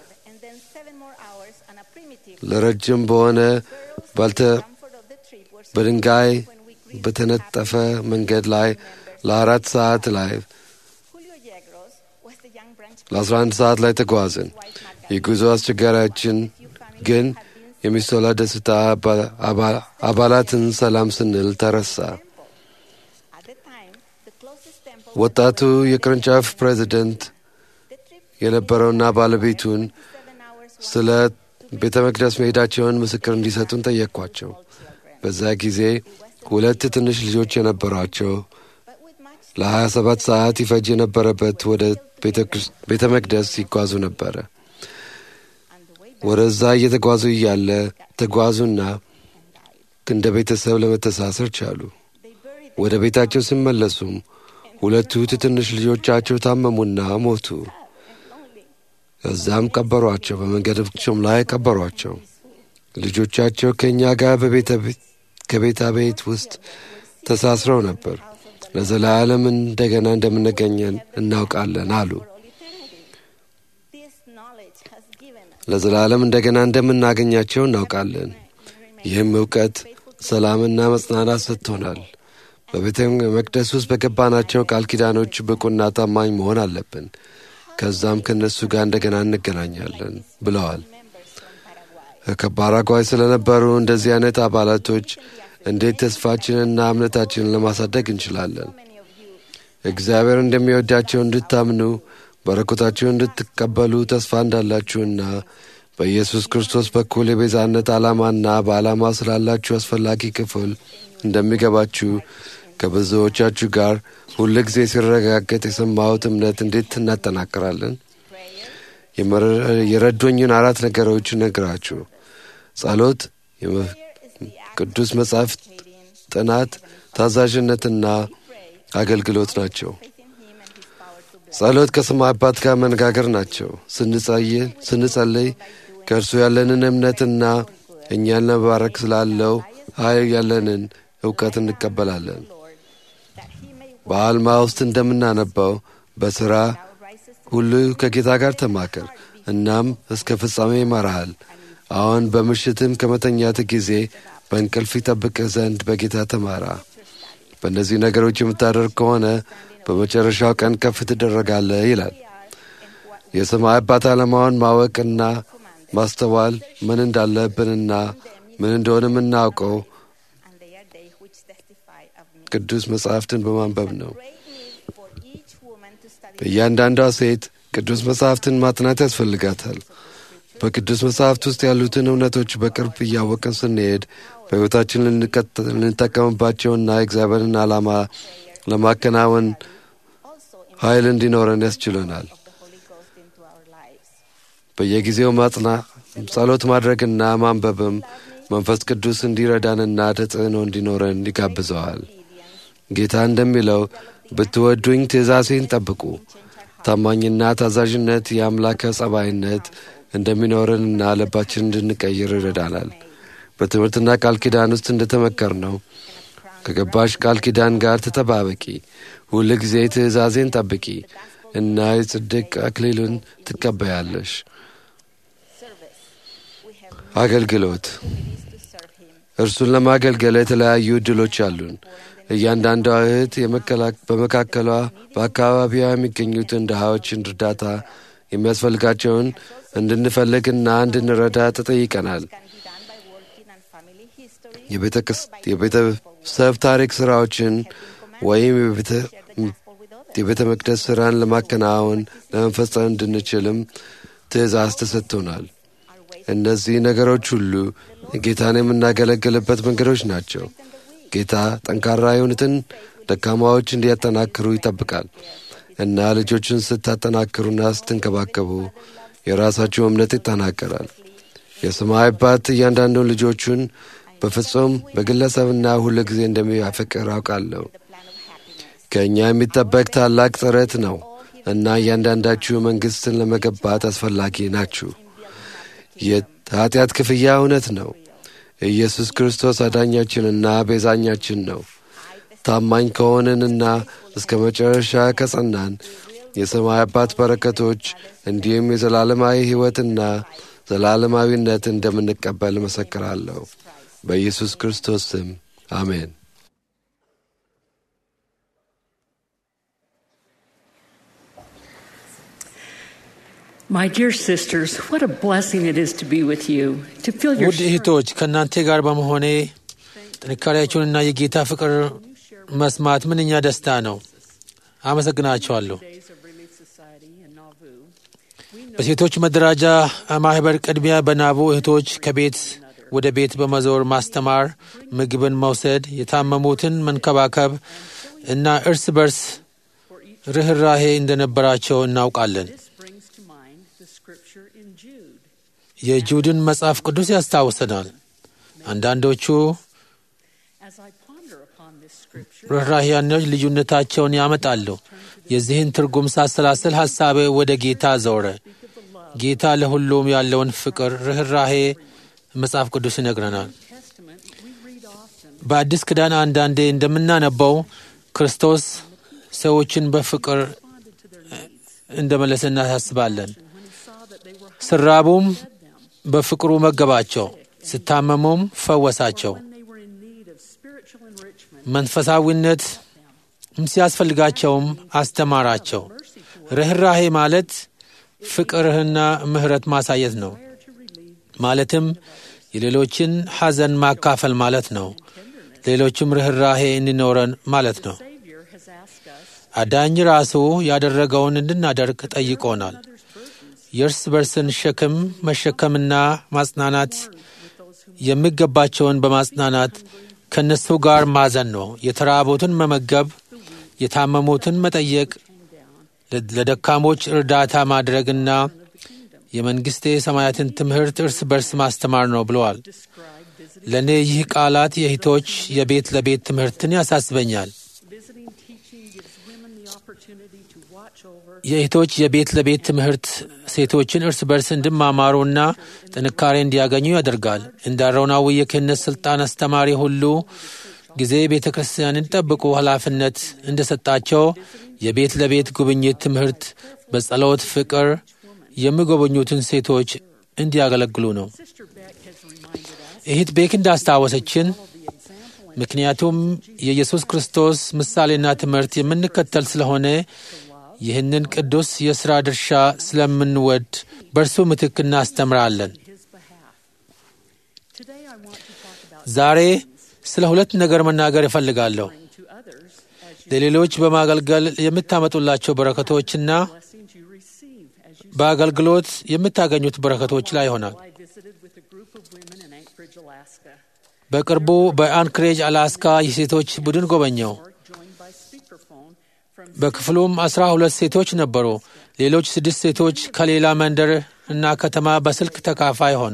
ለረጅም በሆነ ባልተ በድንጋይ በተነጠፈ መንገድ ላይ ለአራት ሰዓት ላይ ለአስራ አንድ ሰዓት ላይ ተጓዝን። የጉዞ አስቸጋሪያችን ግን የሚሶላ ደስታ አባላትን ሰላም ስንል ተረሳ። ወጣቱ የቅርንጫፍ ፕሬዚደንት የነበረውና ባለቤቱን ስለ ቤተ መቅደስ መሄዳቸውን ምስክር እንዲሰጡን ጠየቅኳቸው። በዛ ጊዜ ሁለት ትንሽ ልጆች የነበሯቸው ለሀያ ሰባት ሰዓት ይፈጅ የነበረበት ወደ ቤተ መቅደስ ይጓዙ ነበረ። ወደዛ እየተጓዙ እያለ ተጓዙና እንደ ቤተሰብ ለመተሳሰር ቻሉ። ወደ ቤታቸው ሲመለሱም ሁለቱ ትንሽ ልጆቻቸው ታመሙና ሞቱ። እዛም ቀበሯቸው። በመንገዳቸውም ላይ ቀበሯቸው። ልጆቻቸው ከእኛ ጋር ከቤታ ቤት ውስጥ ተሳስረው ነበር። ለዘላለም እንደገና እንደምንገኘን እናውቃለን አሉ። ለዘላለም እንደገና እንደምናገኛቸው እናውቃለን። ይህም እውቀት ሰላምና መጽናናት ሰጥቶናል። በቤተ መቅደስ ውስጥ በገባናቸው ቃል ኪዳኖች ብቁና ታማኝ መሆን አለብን። ከዛም ከእነሱ ጋር እንደገና እንገናኛለን ብለዋል። ከፓራጓይ ስለነበሩ እንደዚህ አይነት አባላቶች እንዴት ተስፋችንንና እምነታችንን ለማሳደግ እንችላለን? እግዚአብሔር እንደሚወዳቸው እንድታምኑ በረከታችሁን እንድትቀበሉ ተስፋ እንዳላችሁና በኢየሱስ ክርስቶስ በኩል የቤዛነት ዓላማና በዓላማ ስላላችሁ አስፈላጊ ክፍል እንደሚገባችሁ ከብዙዎቻችሁ ጋር ሁል ጊዜ ሲረጋገጥ የሰማሁት እምነት እንዴት እናጠናክራለን? የረዶኝን አራት ነገሮች ነግራችሁ ጸሎት፣ ቅዱስ መጽሐፍ ጥናት፣ ታዛዥነትና አገልግሎት ናቸው። ጸሎት ከሰማይ አባት ጋር መነጋገር ናቸው። ስንጸልይ ከእርሱ ያለንን እምነትና እኛን ለመባረክ ስላለው ኃይል ያለንን እውቀት እንቀበላለን። በአልማ ውስጥ እንደምናነባው በሥራ ሁሉ ከጌታ ጋር ተማከር፣ እናም እስከ ፍጻሜ ይመራሃል። አሁን በምሽትም ከመተኛት ጊዜ በእንቅልፍ ይጠብቅህ ዘንድ በጌታ ተማራ። በእነዚህ ነገሮች የምታደርግ ከሆነ በመጨረሻው ቀን ከፍ ትደረጋለህ ይላል። የሰማይ አባት ዓላማውን ማወቅና ማስተዋል ምን እንዳለብንና ምን እንደሆነ የምናውቀው and they are they which testify of me. ቅዱስ መጽሐፍትን በማንበብ ነው። Great need for each woman to study እያንዳንዷ ሴት ቅዱስ መጽሐፍትን ማጥናት ያስፈልጋታል። በቅዱስ መጽሐፍት ውስጥ ያሉትን እውነቶች በቅርብ እያወቅን ስንሄድ በሕይወታችን ልንቀጥ- ልንጠቀምባቸውና የእግዚአብሔርን ዓላማ ለማከናወን also in ኃይል እንዲኖረን ያስችለናል። the Holy Ghost into our lives. በየጊዜው ማጽና ጸሎት ማድረግና ማንበብም መንፈስ ቅዱስ እንዲረዳንና ተጽዕኖ እንዲኖረን ይጋብዘዋል። ጌታ እንደሚለው ብትወዱኝ ትእዛዜን ጠብቁ። ታማኝና ታዛዥነት የአምላከ ጸባይነት እንደሚኖረንና ልባችን እንድንቀይር ይረዳናል። በትምህርትና ቃል ኪዳን ውስጥ እንደተመከር ነው ከገባሽ ቃል ኪዳን ጋር ተጠባበቂ፣ ሁል ጊዜ ትእዛዜን ጠብቂ እና የጽድቅ አክሊሉን ትቀበያለሽ። Service. We have አገልግሎት opportunities to serve Him. እርሱን ለማገልገል የተለያዩ እድሎች አሉን። እያንዳንዷ እህት የመከላ- በመካከሏ በአካባቢዋ የሚገኙትን ድሃዎችን እርዳታ የሚያስፈልጋቸውን እንድንፈልግና እንድንረዳ ተጠይቀናል። Can be done by working on family history. የቤተ ክስ- የቤተሰብ ታሪክ ስራዎችን ወይም የቤተ- Share the gospel with others. የቤተ መቅደስ ስራን ለማከናወን ለመፈጸም እንድንችልም ትእዛዝ ተሰጥቶናል። እነዚህ ነገሮች ሁሉ ጌታን የምናገለግልበት መንገዶች ናቸው። ጌታ ጠንካራ የሆኑትን ደካማዎች እንዲያጠናክሩ ይጠብቃል እና ልጆችን ስታጠናክሩና ስትንከባከቡ የራሳችሁ እምነት ይጠናከራል። የሰማይ አባት እያንዳንዱን ልጆቹን በፍጹም በግለሰብና ሁሉ ጊዜ እንደሚያፈቅር አውቃለሁ። ከእኛ የሚጠበቅ ታላቅ ጥረት ነው እና እያንዳንዳችሁ መንግሥትን ለመገባት አስፈላጊ ናችሁ። የኃጢአት ክፍያ እውነት ነው። ኢየሱስ ክርስቶስ አዳኛችንና ቤዛኛችን ነው። ታማኝ ከሆንንና እስከ መጨረሻ ከጸናን የሰማይ አባት በረከቶች እንዲሁም የዘላለማዊ ሕይወትና ዘላለማዊነት እንደምንቀበል እመሰክራለሁ። በኢየሱስ ክርስቶስ ስም አሜን። My dear sisters, what a blessing it is to be with you, to feel your ውድ እህቶች ከእናንተ ጋር በመሆኔ ጥንካሬያችሁንና የጌታ ፍቅር መስማት ምንኛ ደስታ ነው። አመሰግናቸዋለሁ። days of Relief Society in Nauvoo. በሴቶች መደራጃ ማህበር ቅድሚያ በናቡ እህቶች ከቤት ወደ ቤት በመዞር ማስተማር፣ ምግብን መውሰድ፣ የታመሙትን መንከባከብ እና እርስ በርስ ርኅራሄ እንደነበራቸው እናውቃለን። This brings to mind the scripture in Jude. የጁድን መጽሐፍ ቅዱስ ያስታውሰናል። አንዳንዶቹ As I ponder upon this scripture, ርኅራሄያኖች ልዩነታቸውን ያመጣሉ። የዚህን ትርጉም ሳሰላስል ሐሳቤ ወደ ጌታ ዘወረ። ጌታ ለሁሉም ያለውን ፍቅር፣ ርኅራሄ መጽሐፍ ቅዱስ ይነግረናል። Testament, we read often በአዲስ ኪዳን አንዳንዴ እንደምናነበው ክርስቶስ ሰዎችን በፍቅር responded to their needs እንደመለሰ እናሳስባለን። when he saw that they were ስራቡም fed them, በፍቅሩ መገባቸው፣ ስታመሙም ፈወሳቸው። when they were in need of spiritual enrichment, መንፈሳዊነት ሲያስፈልጋቸውም አስተማራቸው። ርኅራሄ ማለት ፍቅርህና ምሕረት ማሳየት ነው። prayer to relieve ማለትም የሌሎችን ሐዘን ማካፈል ማለት ነው። ሌሎችም ርኅራሄ እንዲኖረን ማለት ነው። Savior has asked us አዳኝ ራሱ ያደረገውን እንድናደርግ ጠይቆናል። የእርስ በርስን ሸክም መሸከምና ማጽናናት የሚገባቸውን በማጽናናት ከእነሱ ጋር ማዘን ነው። የተራቡትን መመገብ፣ የታመሙትን መጠየቅ፣ ለ- ለደካሞች እርዳታ ማድረግና የመንግሥቴ ሰማያትን ትምህርት እርስ በርስ ማስተማር ነው ብለዋል። ለእኔ ይህ ቃላት የእህቶች የቤት ለቤት ትምህርትን ያሳስበኛል። visiting teaching gives women the opportunity to watch over የእህቶች የቤት ለቤት ትምህርት ሴቶችን እርስ በርስ እንዲማማሩና ጥንካሬ እንዲያገኙ ያደርጋል። እንደ አሮናዊ የክህነት ሥልጣን አስተማሪ ሁሉ ጊዜ ቤተ ክርስቲያንን ጠብቁ ኃላፊነት እንደሰጣቸው የቤት ለቤት ጉብኝት ትምህርት በጸሎት ፍቅር የሚጎበኙትን ሴቶች እንዲያገለግሉ ነው። Sister Beck has reminded us እህት ቤክ እንዳስታወሰችን the example and ምክንያቱም የኢየሱስ ክርስቶስ ምሳሌና ትምህርት የምንከተል ስለሆነ ይህንን ቅዱስ የሥራ ድርሻ ስለምንወድ በእርሱ ምትክ እናስተምራለን። his behalf. Today I want to talk about ዛሬ ስለ ሁለት ነገር መናገር እፈልጋለሁ። sharing to others as you ለሌሎች በማገልገል የምታመጡላቸው በረከቶችና blessings you receive as you በአገልግሎት የምታገኙት በረከቶች ላይ ይሆናል። I visited with a group of women in Anchorage, Alaska. በቅርቡ በአንክሬጅ አላስካ የሴቶች ቡድን ጎበኘው። Or joined by speakerphone from በክፍሉም አስራ ሁለት ሴቶች ነበሩ። ሌሎች ስድስት ሴቶች ከሌላ መንደር እና ከተማ በስልክ ተካፋይ ሆኑ።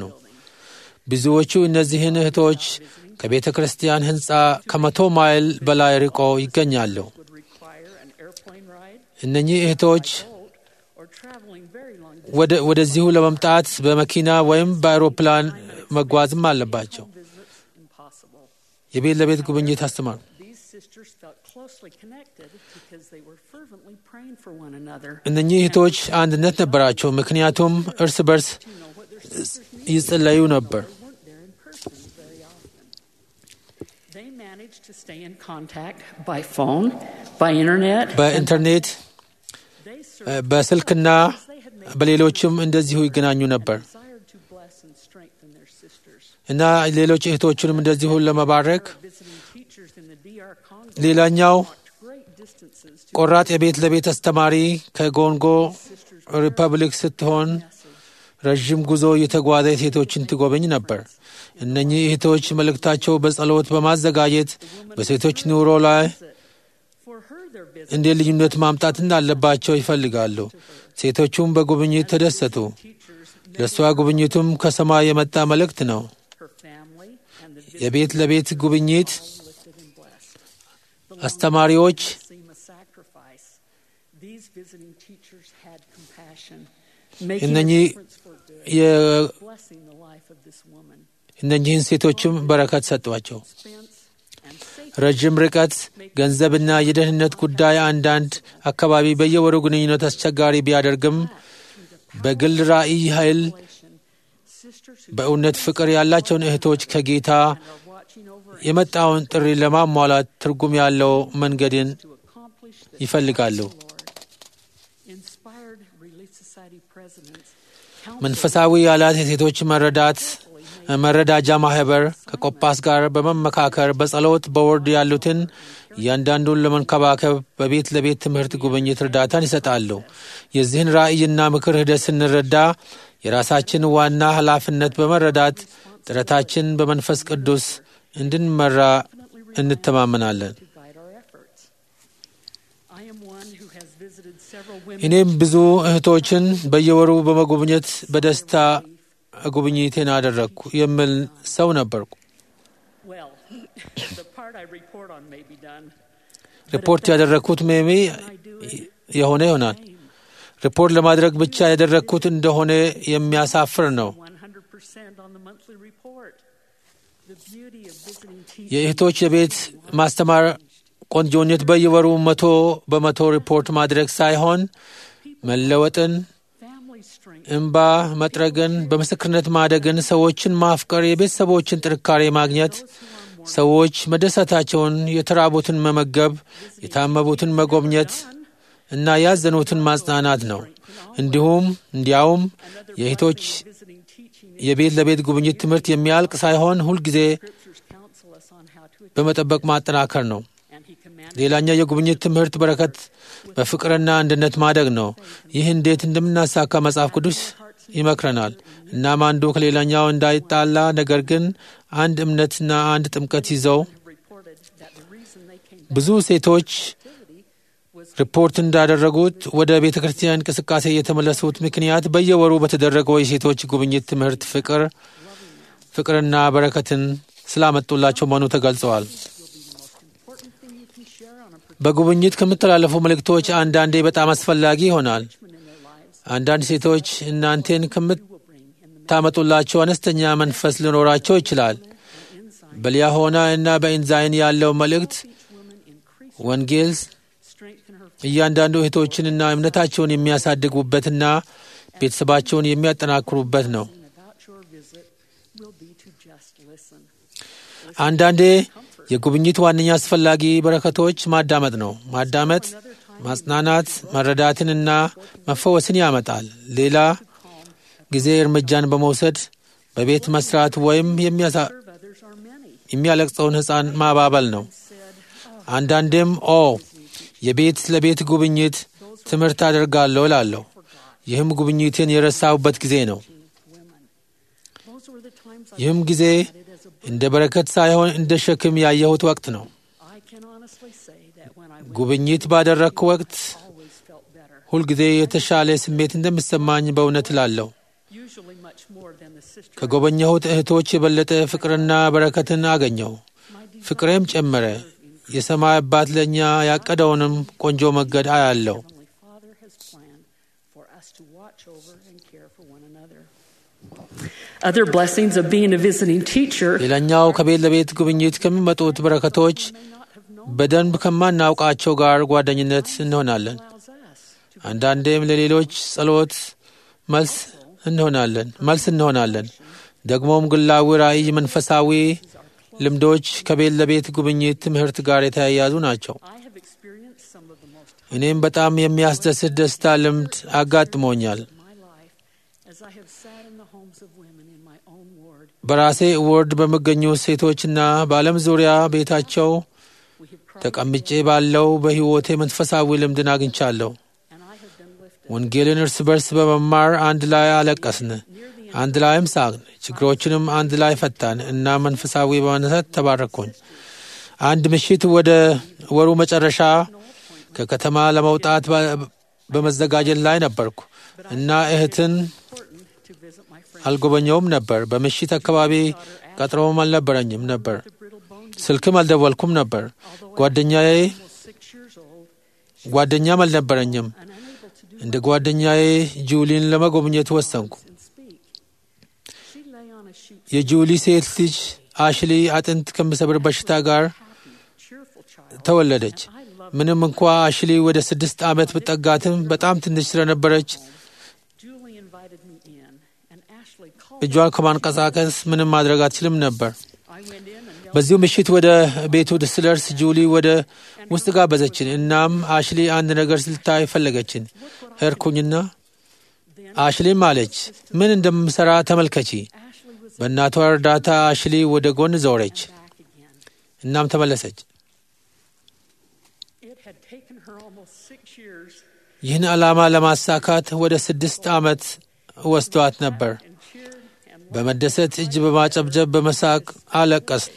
ብዙዎቹ እነዚህን እህቶች ከቤተ ክርስቲያን ሕንፃ ከመቶ ማይል በላይ ርቆ ይገኛሉ። would require an airplane ride, እነኚህ እህቶች boat, or traveling very long ወደ ወደዚሁ ለመምጣት በመኪና ወይም በአውሮፕላን መጓዝም አለባቸው። visits impossible. የቤት ለቤት ጉብኝት አስተማሩ። These sisters felt closely connected because they were fervently praying for one another. እነኚህ እህቶች አንድነት ነበራቸው፣ ምክንያቱም እርስ በርስ To know what their sisters needed. ይጸለዩ ነበር። They weren't there in person very often. They managed to stay in contact by phone, by internet. በኢንተርኔት They እ፣ served በስልክና they had made በሌሎችም እንደዚሁ ይገናኙ ነበር desired to bless and strengthen their sisters. እና ሌሎች እህቶቹንም እንደዚሁ ለመባረክ Visiting teachers in the DR Congo ሌላኛው walked great distances to ቆራጥ የቤት ለቤት አስተማሪ ከጎንጎ ሪፐብሊክ ስትሆን ረዥም ጉዞ የተጓዘ ሴቶችን ትጎበኝ ነበር። እነኚህ እህቶች መልእክታቸው በጸሎት በማዘጋጀት በሴቶች ኑሮ ላይ for her their visit. እንዴት ልዩነት ማምጣት እንዳለባቸው ይፈልጋሉ። ሴቶቹም በጉብኝት ተደሰቱ። Teachers, ለእሷ ጉብኝቱም ከሰማይ የመጣ መልእክት ነው። her family, and the visit የቤት ለቤት ጉብኝት lifted and blessed. The አስተማሪዎች seem a sacrifice. These visiting teachers had compassion, making a እነኚህ difference for good, የ- blessing the life of this woman. እነኚህን ሴቶችም በረከት ሰጧቸው። Expense and safety ረዥም ርቀት፣ ገንዘብና የደህንነት ጉዳይ አንዳንድ አካባቢ በየወሩ ግንኙነት አስቸጋሪ ቢያደርግም በግል ራእይ ኃይል relation. Sisters who በእውነት ፍቅር ያላቸውን እህቶች ከጌታ are watching over የመጣውን ጥሪ ለማሟላት ትርጉም ያለው መንገድን to accomplish the ይፈልጋሉ። Lord. Inspired Relief Society presidents, መንፈሳዊ ያላት የሴቶች መረዳት መረዳጃ ማህበር ከቆጳስ ጋር በመመካከር በጸሎት በወርድ ያሉትን እያንዳንዱን ለመንከባከብ በቤት ለቤት ትምህርት ጉብኝት እርዳታን ይሰጣሉ። የዚህን ራእይና ምክር ሂደት ስንረዳ የራሳችን ዋና ኃላፊነት በመረዳት ጥረታችን በመንፈስ ቅዱስ እንድንመራ እንተማመናለን። to guide our efforts. I am one who has visited several women እኔም ብዙ እህቶችን በየወሩ በመጎብኘት በደስታ ጉብኝቴን አደረግኩ የሚል ሰው ነበርኩ። Well, the part I report on may be done. ሪፖርት ያደረግኩት ሜሜ የሆነ ይሆናል። ሪፖርት ለማድረግ ብቻ ያደረግኩት እንደሆነ የሚያሳፍር ነው። 100% on the monthly report. The beauty of visiting teachers የእህቶች የቤት ማስተማር ቆንጆነት በየወሩ መቶ በመቶ ሪፖርት ማድረግ ሳይሆን መለወጥን፣ family strength እንባ መጥረግን፣ በምስክርነት ማደግን፣ ሰዎችን ማፍቀር፣ የቤተሰቦችን ጥንካሬ ማግኘት፣ ሰዎች መደሰታቸውን፣ የተራቡትን መመገብ፣ የታመቡትን መጎብኘት እና ያዘኑትን ማጽናናት ነው። እንዲሁም እንዲያውም የእህቶች visiting teaching የቤት ለቤት ጉብኝት ትምህርት የሚያልቅ ሳይሆን ሁልጊዜ scriptures counsel us on how to በመጠበቅ ማጠናከር ነው። and he commanded ሌላኛው የጉብኝት ትምህርት በረከት በፍቅርና አንድነት ማደግ ነው። ይህ እንዴት እንደምናሳካ መጽሐፍ ቅዱስ ይመክረናል። እናም አንዱ ከሌላኛው እንዳይጣላ ነገር ግን አንድ እምነትና አንድ ጥምቀት ይዘው reported that the reason they came ብዙ ሴቶች activity was ሪፖርት እንዳደረጉት ወደ ቤተ ክርስቲያን እንቅስቃሴ የተመለሱት ምክንያት በየወሩ በተደረገው የሴቶች ጉብኝት ትምህርት ፍቅር ፍቅርና በረከትን ስላመጡላቸው መሆኑ ተገልጸዋል። important thing you can share on a በጉብኝት ከምተላለፉ መልእክቶች አንዳንዴ በጣም አስፈላጊ ይሆናል። parchment in their lives አንዳንድ ሴቶች እናንተን will bring in the ከምታመጡላቸው አነስተኛ መንፈስ ሊኖራቸው ይችላል። በሊያሆና እና በኢንዛይን ያለው መልእክት each woman increase ወንጌል strengthen her እያንዳንዱ እህቶችንና እምነታቸውን የሚያሳድጉበትና ቤተሰባቸውን የሚያጠናክሩበት ነው። about your visit will be to just listen. አንዳንዴ የጉብኝት ዋነኛ አስፈላጊ በረከቶች ማዳመጥ ነው። ማዳመጥ ማጽናናት፣ መረዳትንና መፈወስን ያመጣል። ሌላ ጊዜ እርምጃን በመውሰድ በቤት መስራት ወይም የሚያሳ- Serve others are many. የሚያለቅሰውን ሕፃን ማባበል ነው። አንዳንዴም ኦ የቤት ለቤት ጉብኝት ትምህርት አደርጋለሁ እላለሁ። ይህም ጉብኝቴን የረሳሁበት ጊዜ ነው። Those were the times I ይህም ጊዜ እንደ በረከት ሳይሆን እንደ ሸክም ያየሁት ወቅት ነው። I can honestly say that when I went, ጉብኝት ባደረግኩ ወቅት always felt better. ሁልጊዜ የተሻለ ስሜት እንደሚሰማኝ በእውነት እላለሁ። Usually much more than the sister. ከጎበኘሁት እህቶች የበለጠ ፍቅርና በረከትን አገኘው። ፍቅሬም ጨመረ። የሰማይ አባት ለእኛ ያቀደውንም ቆንጆ መንገድ አያለው። Heavenly Father has planned for us to watch over and care for one another. Other blessings of being a visiting teacher ሌላኛው ከቤት ለቤት ጉብኝት ከሚመጡት በረከቶች በደንብ ከማናውቃቸው ጋር ጓደኝነት እንሆናለን። allows us to አንዳንዴም ለሌሎች ጸሎት መልስ እንሆናለን መልስ እንሆናለን። ደግሞም ግላዊ ራእይ፣ መንፈሳዊ ልምዶች ከቤት ለቤት ጉብኝት ትምህርት ጋር የተያያዙ ናቸው። I have experienced some of the most እኔም በጣም የሚያስደስት ደስታ ልምድ አጋጥሞኛል። of my life as I have sat in the homes of women in my own ward. በራሴ ወርድ በሚገኙ ሴቶችና በዓለም ዙሪያ ቤታቸው We have cried ተቀምጬ ባለው በሕይወቴ መንፈሳዊ ልምድን አግኝቻለሁ። and I have been lifted. ወንጌልን እርስ በርስ በመማር አንድ ላይ አለቀስን፣ አንድ ላይም ሳቅን፣ ችግሮችንም አንድ ላይ ፈታን እና መንፈሳዊ በመነሳት ተባረኩኝ። አንድ ምሽት ወደ ወሩ መጨረሻ ከከተማ ለመውጣት በ- በመዘጋጀት ላይ ነበርኩ እና እህትን Important to visit my friend. አልጎበኘውም ነበር። በምሽት አካባቢ ቀጥሮም አልነበረኝም ነበር። The brittle bone ስልክም አልደወልኩም ነበር። ጓደኛዬ almost six years old ጓደኛም አልነበረኝም። and unable to do እንደ ጓደኛዬ ጁሊን ለመጎብኘት ወሰንኩ። and speak. She lay on a sheet የጁሊ ሴት ልጅ አሽሊ አጥንት ከሚሰብር በሽታ ጋር happy, cheerful child. ተወለደች። I love ምንም እንኳ አሽሊ ወደ ስድስት ዓመት ብጠጋትም በጣም ትንሽ ስለነበረች Julie invited me in and Ashley called እጇን ከማንቀሳቀስ ምንም ማድረግ አትችልም ነበር። I went in and knelt በዚሁ ምሽት ወደ ቤቱ ስደርስ ጁሊ ወደ ውስጥ ጋበዘችን። እናም አሽሊ አንድ ነገር ስልታይ ፈለገችን። ሄድኩኝና አሽሊም አለች፣ ምን እንደምሰራ ተመልከቺ። Ashley was በእናቷ እርዳታ አሽሊ ወደ ጎን ዞረች፣ back again. እናም ተመለሰች። It had taken her almost six years ይህን ዓላማ ለማሳካት ወደ ስድስት ዓመት ወስዷት ነበር። and cheered and በመደሰት እጅ በማጨብጨብ በመሳቅ አለቀስን።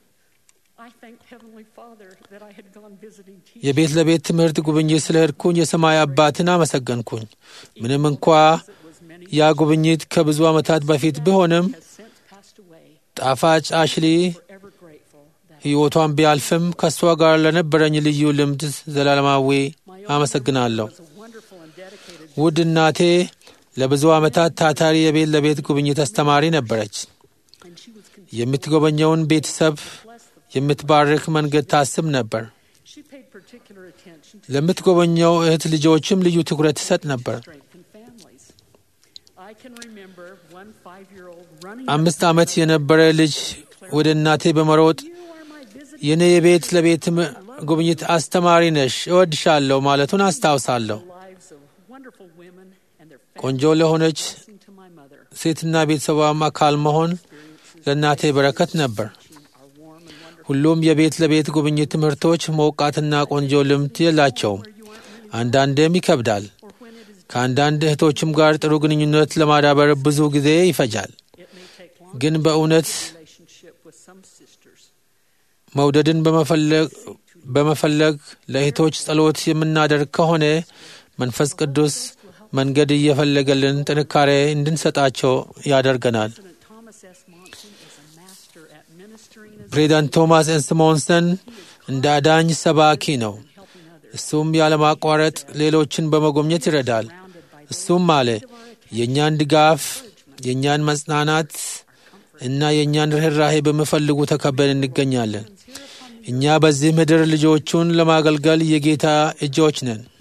I thanked Heavenly Father that I had gone visiting teachers. የቤት ለቤት ትምህርት ጉብኝት ስለሄድኩኝ የሰማይ አባትን አመሰገንኩኝ። ምንም እንኳ It was many ያ ጉብኝት ከብዙ ዓመታት በፊት ቢሆንም has since passed away. ጣፋጭ አሽሊ Forever grateful that ሕይወቷን ቢያልፍም ከእሷ ጋር ለነበረኝ ልዩ ልምድ ዘላለማዊ my አመሰግናለሁ። was a wonderful and dedicated ውድ እናቴ ለብዙ ዓመታት ታታሪ የቤት ለቤት ጉብኝት አስተማሪ ነበረች። and she was con- የምትጎበኘውን ቤተሰብ የምትባርክ መንገድ ታስብ ነበር። she paid particular attention to ለምትጎበኘው እህት ልጆችም ልዩ ትኩረት ትሰጥ ነበር። strengthen families. I can remember one five-year-old running አምስት ዓመት የነበረ ልጅ ወደ እናቴ በመሮጥ You are my visiting የእኔ የቤት ለቤት ም- ጉብኝት አስተማሪ ነሽ፣ እወድሻለሁ ማለቱን አስታውሳለሁ። lives of wonderful women and their ቆንጆ ለሆነች blessing to my mother. ሴትና ቤተሰቧም አካል መሆን ለእናቴ በረከት ነበር። Are warm and wonderful. ሁሉም የቤት ለቤት ጉብኝት ትምህርቶች ሞቃትና ቆንጆ ልምድ የላቸውም። አንዳንዴም ይከብዳል። Or when it is, ከአንዳንድ እህቶችም ጋር ጥሩ ግንኙነት ለማዳበር ብዙ ጊዜ ይፈጃል። it may take long ግን በእውነት relationship with some sisters. መውደድን በመፈለግ በመፈለግ ለእህቶች ጸሎት የምናደርግ ከሆነ መንፈስ ቅዱስ መንገድ እየፈለገልን ጥንካሬ እንድንሰጣቸው ያደርገናል። President Thomas S. Monson is a master at ministering as ፕሬዚዳንት ቶማስ ኤንስሞንሰን እንደ አዳኝ ሰባኪ ነው። helping others. እሱም ያለማቋረጥ ሌሎችን በመጎብኘት ይረዳል። እሱም አለ የእኛን ድጋፍ፣ የእኛን መጽናናት እና የእኛን ርኅራሄ በሚፈልጉ ተከበን እንገኛለን። እኛ በዚህ ምድር ልጆቹን ለማገልገል የጌታ እጆች ነን።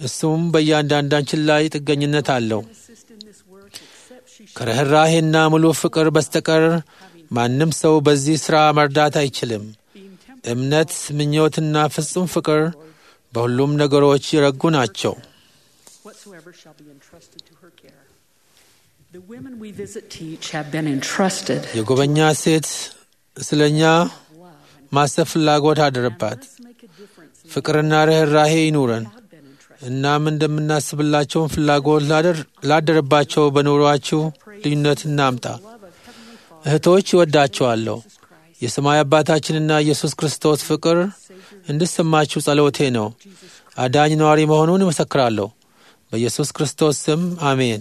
እሱም በእያንዳንዳችን ላይ ጥገኝነት አለው። assist in this work except she should ከርኅራሄና ሙሉ ፍቅር በስተቀር ማንም ሰው በዚህ ሥራ መርዳት አይችልም። being tempered እምነት፣ ምኞትና ፍጹም ፍቅር በሁሉም ነገሮች የረጉ ናቸው። whatsoever shall be entrusted to her care. The women we visit teach have been entrusted የጎበኛ ሴት ስለ እኛ love and ማሰብ ፍላጎት አደረባት። let's make a difference in ፍቅርና ርኅራሄ ይኑረን። have been entrusted. እናም እንደምናስብላቸውን ፍላጎት ላደር- ላደረባቸው በኑሯችሁ ልዩነት እናምጣ። Love of Heavenly Father እህቶች ይወዳቸዋለሁ። Jesus Christ, የሰማይ አባታችንና ኢየሱስ ክርስቶስ ፍቅር እንድሰማችሁ ጸሎቴ ነው። አዳኝ ነዋሪ መሆኑን እመሰክራለሁ። በኢየሱስ ክርስቶስ ስም አሜን።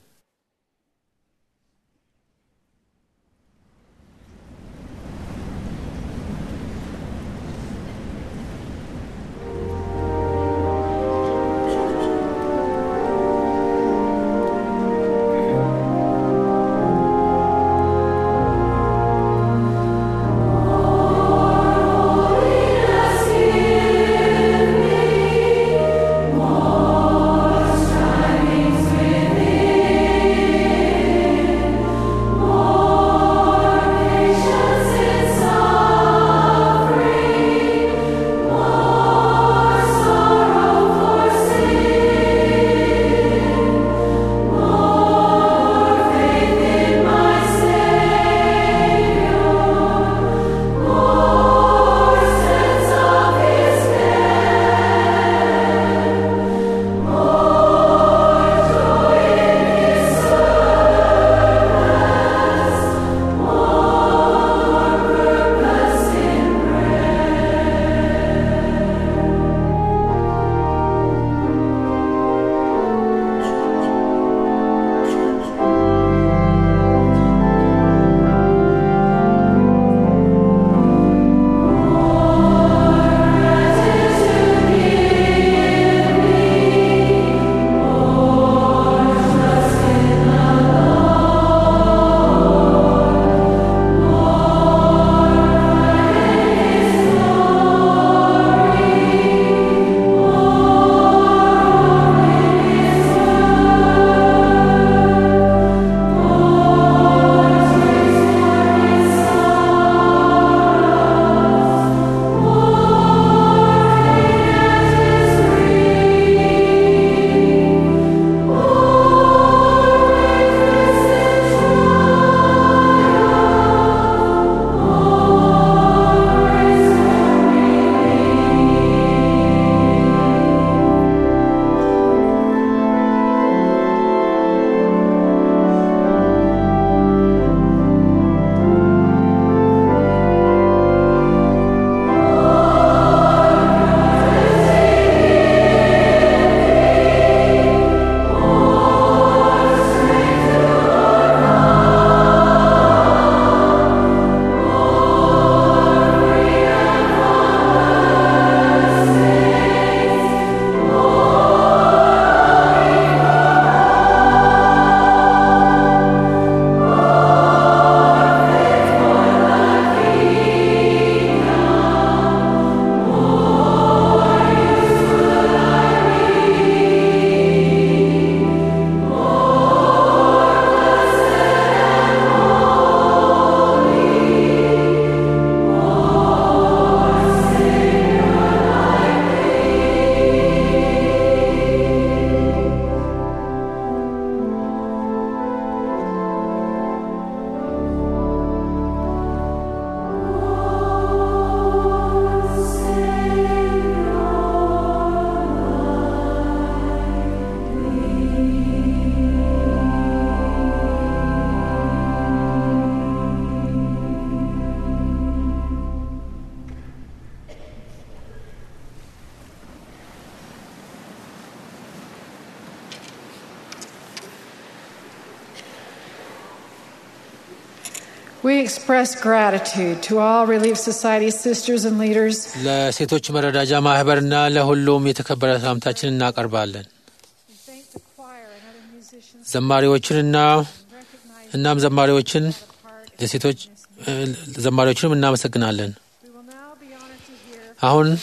We express gratitude to all Relief Society sisters and leaders ለሴቶች መረዳጃ ማህበርና ለሁሉም የተከበረ ሰላምታችን እናቀርባለን። We thank the choir and other musicians ዘማሪዎችንና recognize እናም ዘማሪዎችን the part. ለሴቶች እ፣ ዘማሪዎችንም እናመሰግናለን። We will now be honored to hear አሁን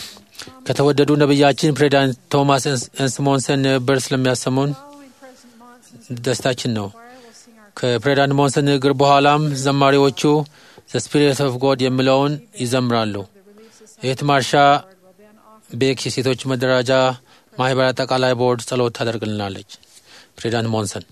ከተወደዱ ነቢያችን ፕሬዚዳንት ቶማስ ኤንስሞንሰን ንግግር ስለሚያሰሙን Following President Monson's ደስታችን ነው። choir will sing our ከፕሬዚዳንት ሞንሰን ንግግር በኋላም ዘማሪዎቹ ዘ ስፒሪት ኦፍ ጎድ የሚለውን ይዘምራሉ። እህት ማርሻ will then offer ቤክ የሴቶች መደራጃ ማህበር አጠቃላይ ቦርድ ጸሎት ታደርግልናለች። ፕሬዚዳንት ሞንሰን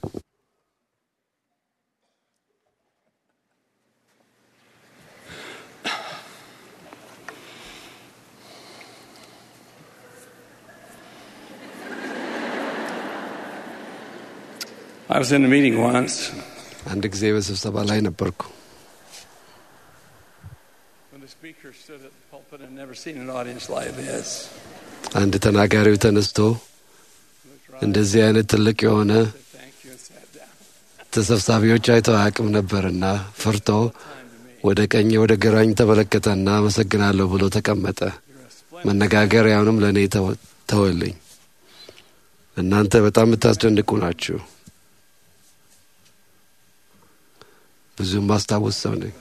I was in a meeting once አንድ ጊዜ በስብሰባ ላይ ነበርኩ። when the speaker stood at the pulpit and never seen an audience like this. አንድ ተናጋሪው ተነስቶ እንደዚህ አይነት ትልቅ የሆነ Said thank you and sat down. ተሰብሳቢዎች አይተው አያውቅም ነበርና ፈርቶ ወደ ቀኝ ወደ ግራኝ ተመለከተና አመሰግናለሁ ብሎ ተቀመጠ። መነጋገሪያውንም ለእኔ ተወ- ተወልኝ። እናንተ በጣም የምታስደንቁ ናችሁ። ብዙም ማስታውስ ሰው ነኝ።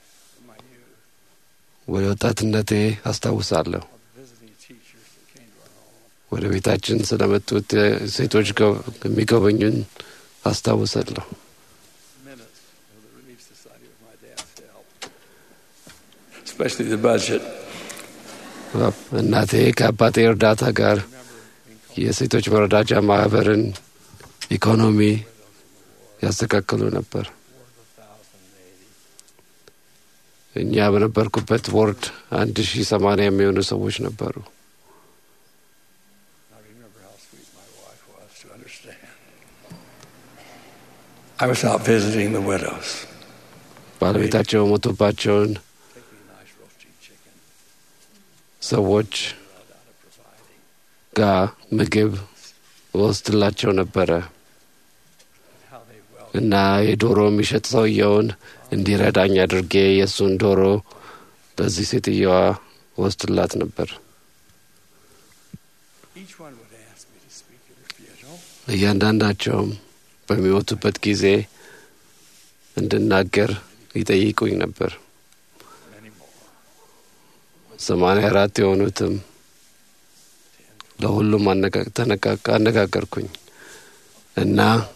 ወደ ወጣትነቴ አስታውሳለሁ። Visiting teachers that came to our home. ወደ ቤታችን ስለመጡት ሴቶች ገ- የሚጎበኙን አስታውሳለሁ። Minutes of the Relief Society with my dad's help. Especially the budget. እናቴ ከአባቴ እርዳታ ጋር የሴቶች መረዳጃ ማህበርን ኢኮኖሚ ያስተካክሉ ነበር። እኛ በነበርኩበት ቦርድ አንድ ሺህ ሰማንያ የሚሆኑ ሰዎች ነበሩ። I remember how sweet my wife was to understand. I was out visiting the widows, ባለቤታቸው ሞቶባቸውን taking nice roasting chicken. ሰዎች ጋር ምግብ ወስድላቸው ነበረ How they well እና የዶሮ የሚሸጥ ሰውየውን እንዲረዳኝ አድርጌ የእሱን ዶሮ ለዚህ ሴትየዋ ወስድላት ነበር። each one would ask me to speak at her funeral. እያንዳንዳቸውም በሚሞቱበት ጊዜ እንድናገር ይጠይቁኝ ነበር። Many more. ሰማንያ አራት የሆኑትም ለሁሉም አነጋ- ተነቃቃ- አነጋገርኩኝ እና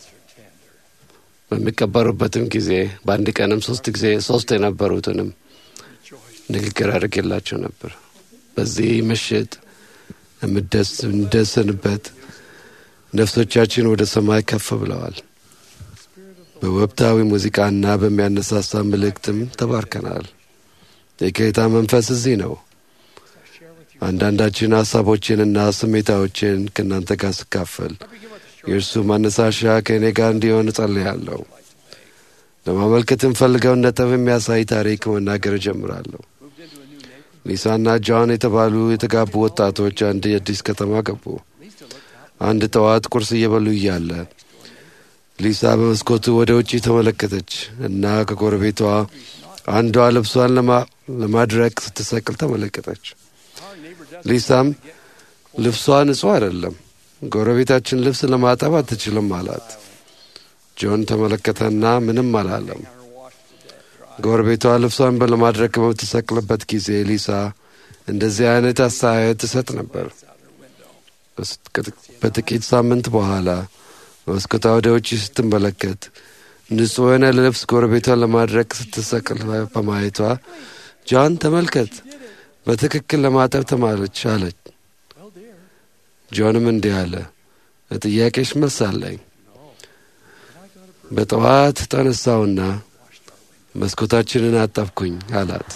በሚቀበሩበትም ጊዜ በአንድ ቀንም ሶስት ጊዜ ሶስት የነበሩትንም ንግግር አድርጌላቸው ነበር። በዚህ ምሽት የምደስ- የምንደሰንበት ነፍሶቻችን ወደ ሰማይ ከፍ ብለዋል። በወቅታዊ ሙዚቃና በሚያነሳሳ መልእክትም ተባርከናል። የጌታ መንፈስ እዚህ ነው። አንዳንዳችን ሀሳቦችንና ስሜታዎችን ከእናንተ ጋር ስካፈል የእርሱ ማነሳሻ ከእኔ ጋር እንዲሆን እጸልያለሁ። ለማመልከት የምፈልገውን ነጥብ የሚያሳይ ታሪክ መናገር እጀምራለሁ። ሊሳና ጆን የተባሉ የተጋቡ ወጣቶች አንድ የአዲስ ከተማ ገቡ። አንድ ጠዋት ቁርስ እየበሉ እያለ ሊሳ በመስኮቱ ወደ ውጪ ተመለከተች እና ከጎረቤቷ አንዷ ልብሷን ለማ- ለማድረቅ ስትሰቅል ተመለከተች። ሊሳም ልብሷ ንጹሕ አይደለም፣ ጎረቤታችን ልብስ ለማጠብ አትችልም አላት። ጆን ተመለከተና ምንም አላለም። ጎረቤቷ ልብሷን ለማድረቅ በምትሰቅልበት ጊዜ ሊሳ እንደዚህ አይነት አስተያየት ትሰጥ ነበር። በጥቂት ሳምንት በኋላ መስኮቷ ወደ ውጭ ስትመለከት ንጹሕ የሆነ ልብስ ጎረቤቷን ለማድረቅ ስትሰቅል በማየቷ ጆን ተመልከት፣ በትክክል ለማጠብ ተማለች አለች። ጆንም እንዲህ አለ፣ ለጥያቄሽ መልስ አለኝ። በጠዋት ተነሳውና መስኮታችንን አጠብኩኝ አላት።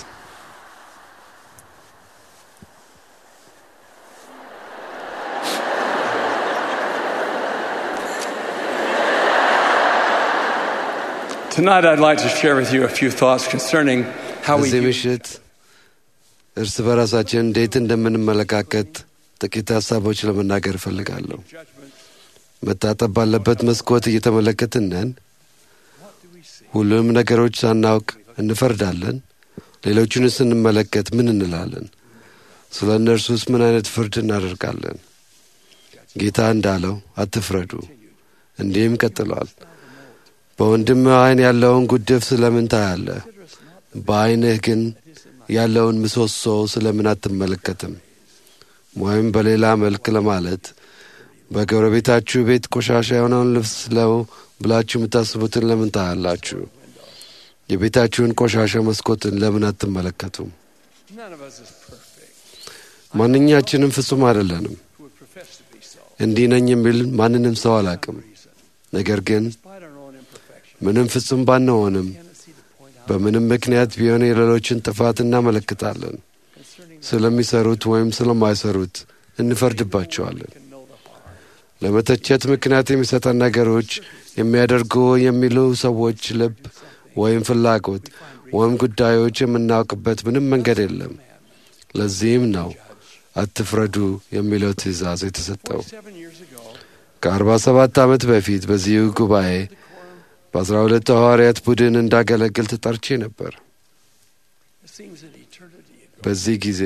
Tonight, I'd like to share with you a few thoughts concerning how we በዚህ use ምሽት እርስ በራሳችን እንዴት እንደምንመለካከት ጥቂት ሀሳቦች ለመናገር እፈልጋለሁ። መታጠብ ባለበት መስኮት እየተመለከትን ነን። ሁሉንም ነገሮች ሳናውቅ እንፈርዳለን። ሌሎቹን ስንመለከት ምን እንላለን? ስለ እነርሱስ ምን አይነት ፍርድ እናደርጋለን? ጌታ እንዳለው አትፍረዱ። እንዲህም ቀጥሏል። በወንድም ዓይን ያለውን ጉድፍ ስለምን ታያለህ? በዓይንህ ግን ያለውን ምሰሶ ስለምን አትመለከትም? ወይም በሌላ መልክ ለማለት በጎረቤታችሁ ቤት ቆሻሻ የሆነውን ልብስ ለው ብላችሁ የምታስቡትን ለምን ታያላችሁ? የቤታችሁን ቆሻሻ መስኮትን ለምን አትመለከቱም? None of us is perfect. ማንኛችንም ፍጹም አይደለንም። Who would profess to be so? እንዲህ ነኝ የሚል ማንንም ሰው አላቅም። ነገር ግን Despite our own imperfection, ምንም ፍጹም ባንሆንም tendency to point out በምንም ምክንያት ቢሆን የሌሎችን ጥፋት እናመለክታለን። concerning ስለሚሰሩት ወይም ስለማይሰሩት እንፈርድባቸዋለን። can know the heart. ለመተቸት ምክንያት የሚሰጠን ነገሮች የሚያደርጉ የሚሉ ሰዎች ልብ ወይም ፍላጎት ወይም ጉዳዮች የምናውቅበት ምንም መንገድ የለም። ለዚህም ነው አትፍረዱ የሚለው ትእዛዝ የተሰጠው። Seven years ago, ከአርባ ሰባት ዓመት በፊት በዚሁ ጉባኤ በአስራ ሁለት ሐዋርያት ቡድን እንዳገለግል ተጠርቼ ነበር። it seems an eternity ago. በዚህ ጊዜ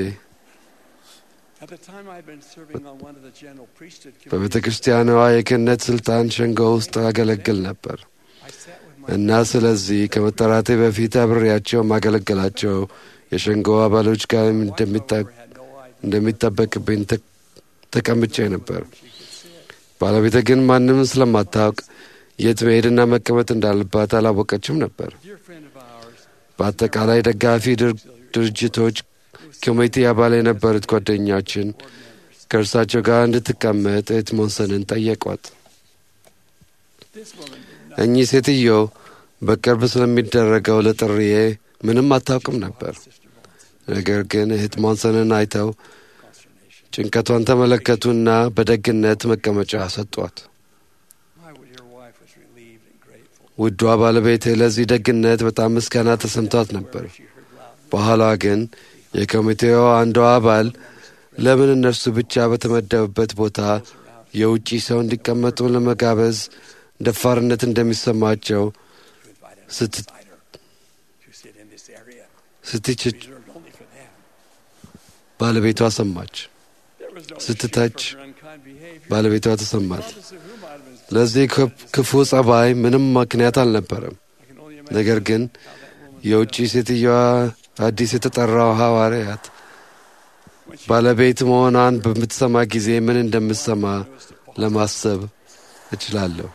At the time, I'd been serving on one of the general priesthood በቤተ committees. ክርስቲያኗ የክህነት ስልጣን ሸንጎ ውስጥ አገለግል ነበር I sat with my እና ስለዚህ ከመጠራቴ በፊት አብሬያቸው ማገለገላቸው የሸንጎ አባሎች ጋር እንደሚጠ- had no idea እንደሚጠበቅብኝ ተ- ተቀምጬ ነበር። ባለቤቴ ግን ማንም ስለማታውቅ የት መሄድና መቀመጥ እንዳለባት አላወቀችም ነበር። dear friend of ours. በአጠቃላይ ደጋፊ ድር- ድርጅቶች ኮሚቴ አባል የነበሩት ጓደኛችን ከእርሳቸው ጋር እንድትቀመጥ እህት ሞንሰንን ጠየቋት። This woman did not እኚህ ሴትዮ በቅርብ ስለሚደረገው ለጥሪዬ ምንም አታውቅም ነበር። ነገር ግን እህት ሞንሰንን አይተው ጭንቀቷን ተመለከቱና በደግነት መቀመጫ ሰጧት። My dear wife was relieved and grateful. ውዷ ባለቤቴ ለዚህ ደግነት በጣም ምስጋና ተሰምቷት ነበር። በኋላ ግን የኮሚቴው አንዷ አባል ለምን እነርሱ ብቻ በተመደቡበት ቦታ የውጪ ሰው እንዲቀመጡ ለመጋበዝ ደፋርነት እንደሚሰማቸው ስት- To sit in this area ስትችች reserved only for them. ባለቤቷ ሰማች። There was no ስትተች excuse for her unkind behavior. ባለቤቷ ተሰማት። Regardless of who might have been ለዚህ ክፍ- ክፉ ጸባይ ምንም ምክንያት አልነበረም። I can only imagine ነገር ግን how that woman የውጭ ሴትዮዋ አዲስ የተጠራው ሐዋርያት ባለቤት መሆኗን በምትሰማ ጊዜ ምን እንደምትሰማ ለማሰብ እችላለሁ።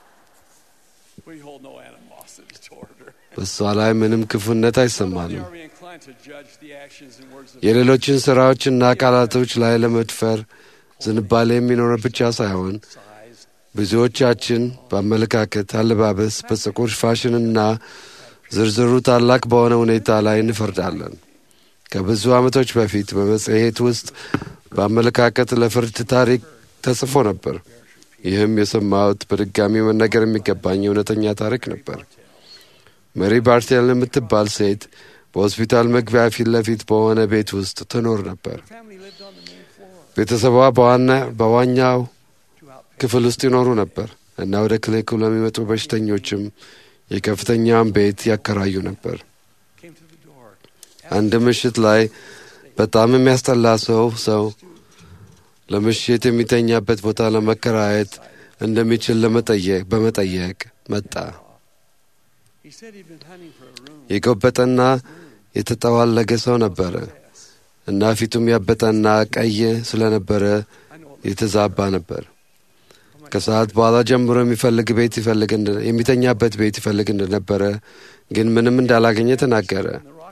we hold no animosity toward her. በእሷ ላይ ምንም ክፉነት Not only አይሰማንም። are we inclined to judge the actions and words of የሌሎችን ሥራዎችና ቃላቶች ላይ ለመድፈር ዝንባሌ የሚኖረ ብቻ ሳይሆን size, ብዙዎቻችን በአመለካከት፣ አለባበስ፣ በፀጉር ፋሽንና ዝርዝሩ ታላቅ በሆነ ሁኔታ ላይ እንፈርዳለን። ከብዙ ዓመቶች በፊት በመጽሔት ውስጥ በአመለካከት ለፍርድ ታሪክ ተጽፎ ነበር። ይህም የሰማሁት በድጋሚ መነገር የሚገባኝ እውነተኛ ታሪክ ነበር። መሪ ባርቴል የምትባል ሴት በሆስፒታል መግቢያ ፊት ለፊት በሆነ ቤት ውስጥ ትኖር ነበር። family lived on the main floor. ቤተሰቧ በዋና በዋኛው ክፍል ውስጥ ይኖሩ ነበር እና ወደ ክሊኒኩ ለሚመጡ በሽተኞችም የከፍተኛውን ቤት ያከራዩ ነበር። Came to the door. አንድ ምሽት ላይ በጣም የሚያስጠላ ሰው ሰው ለምሽት የሚተኛበት ቦታ ለመከራየት እንደሚችል ለመጠየቅ በመጠየቅ መጣ። He said he'd been hunting for a room. የጎበጠና የተጠዋለገ ሰው ነበረ እና ፊቱም ያበጠና ቀይ ስለነበረ የተዛባ ነበር። ከሰዓት በኋላ ጀምሮ የሚፈልግ ቤት ይፈልግ እንደ- የሚተኛበት ቤት ይፈልግ እንደነበረ ግን ምንም እንዳላገኘ ተናገረ።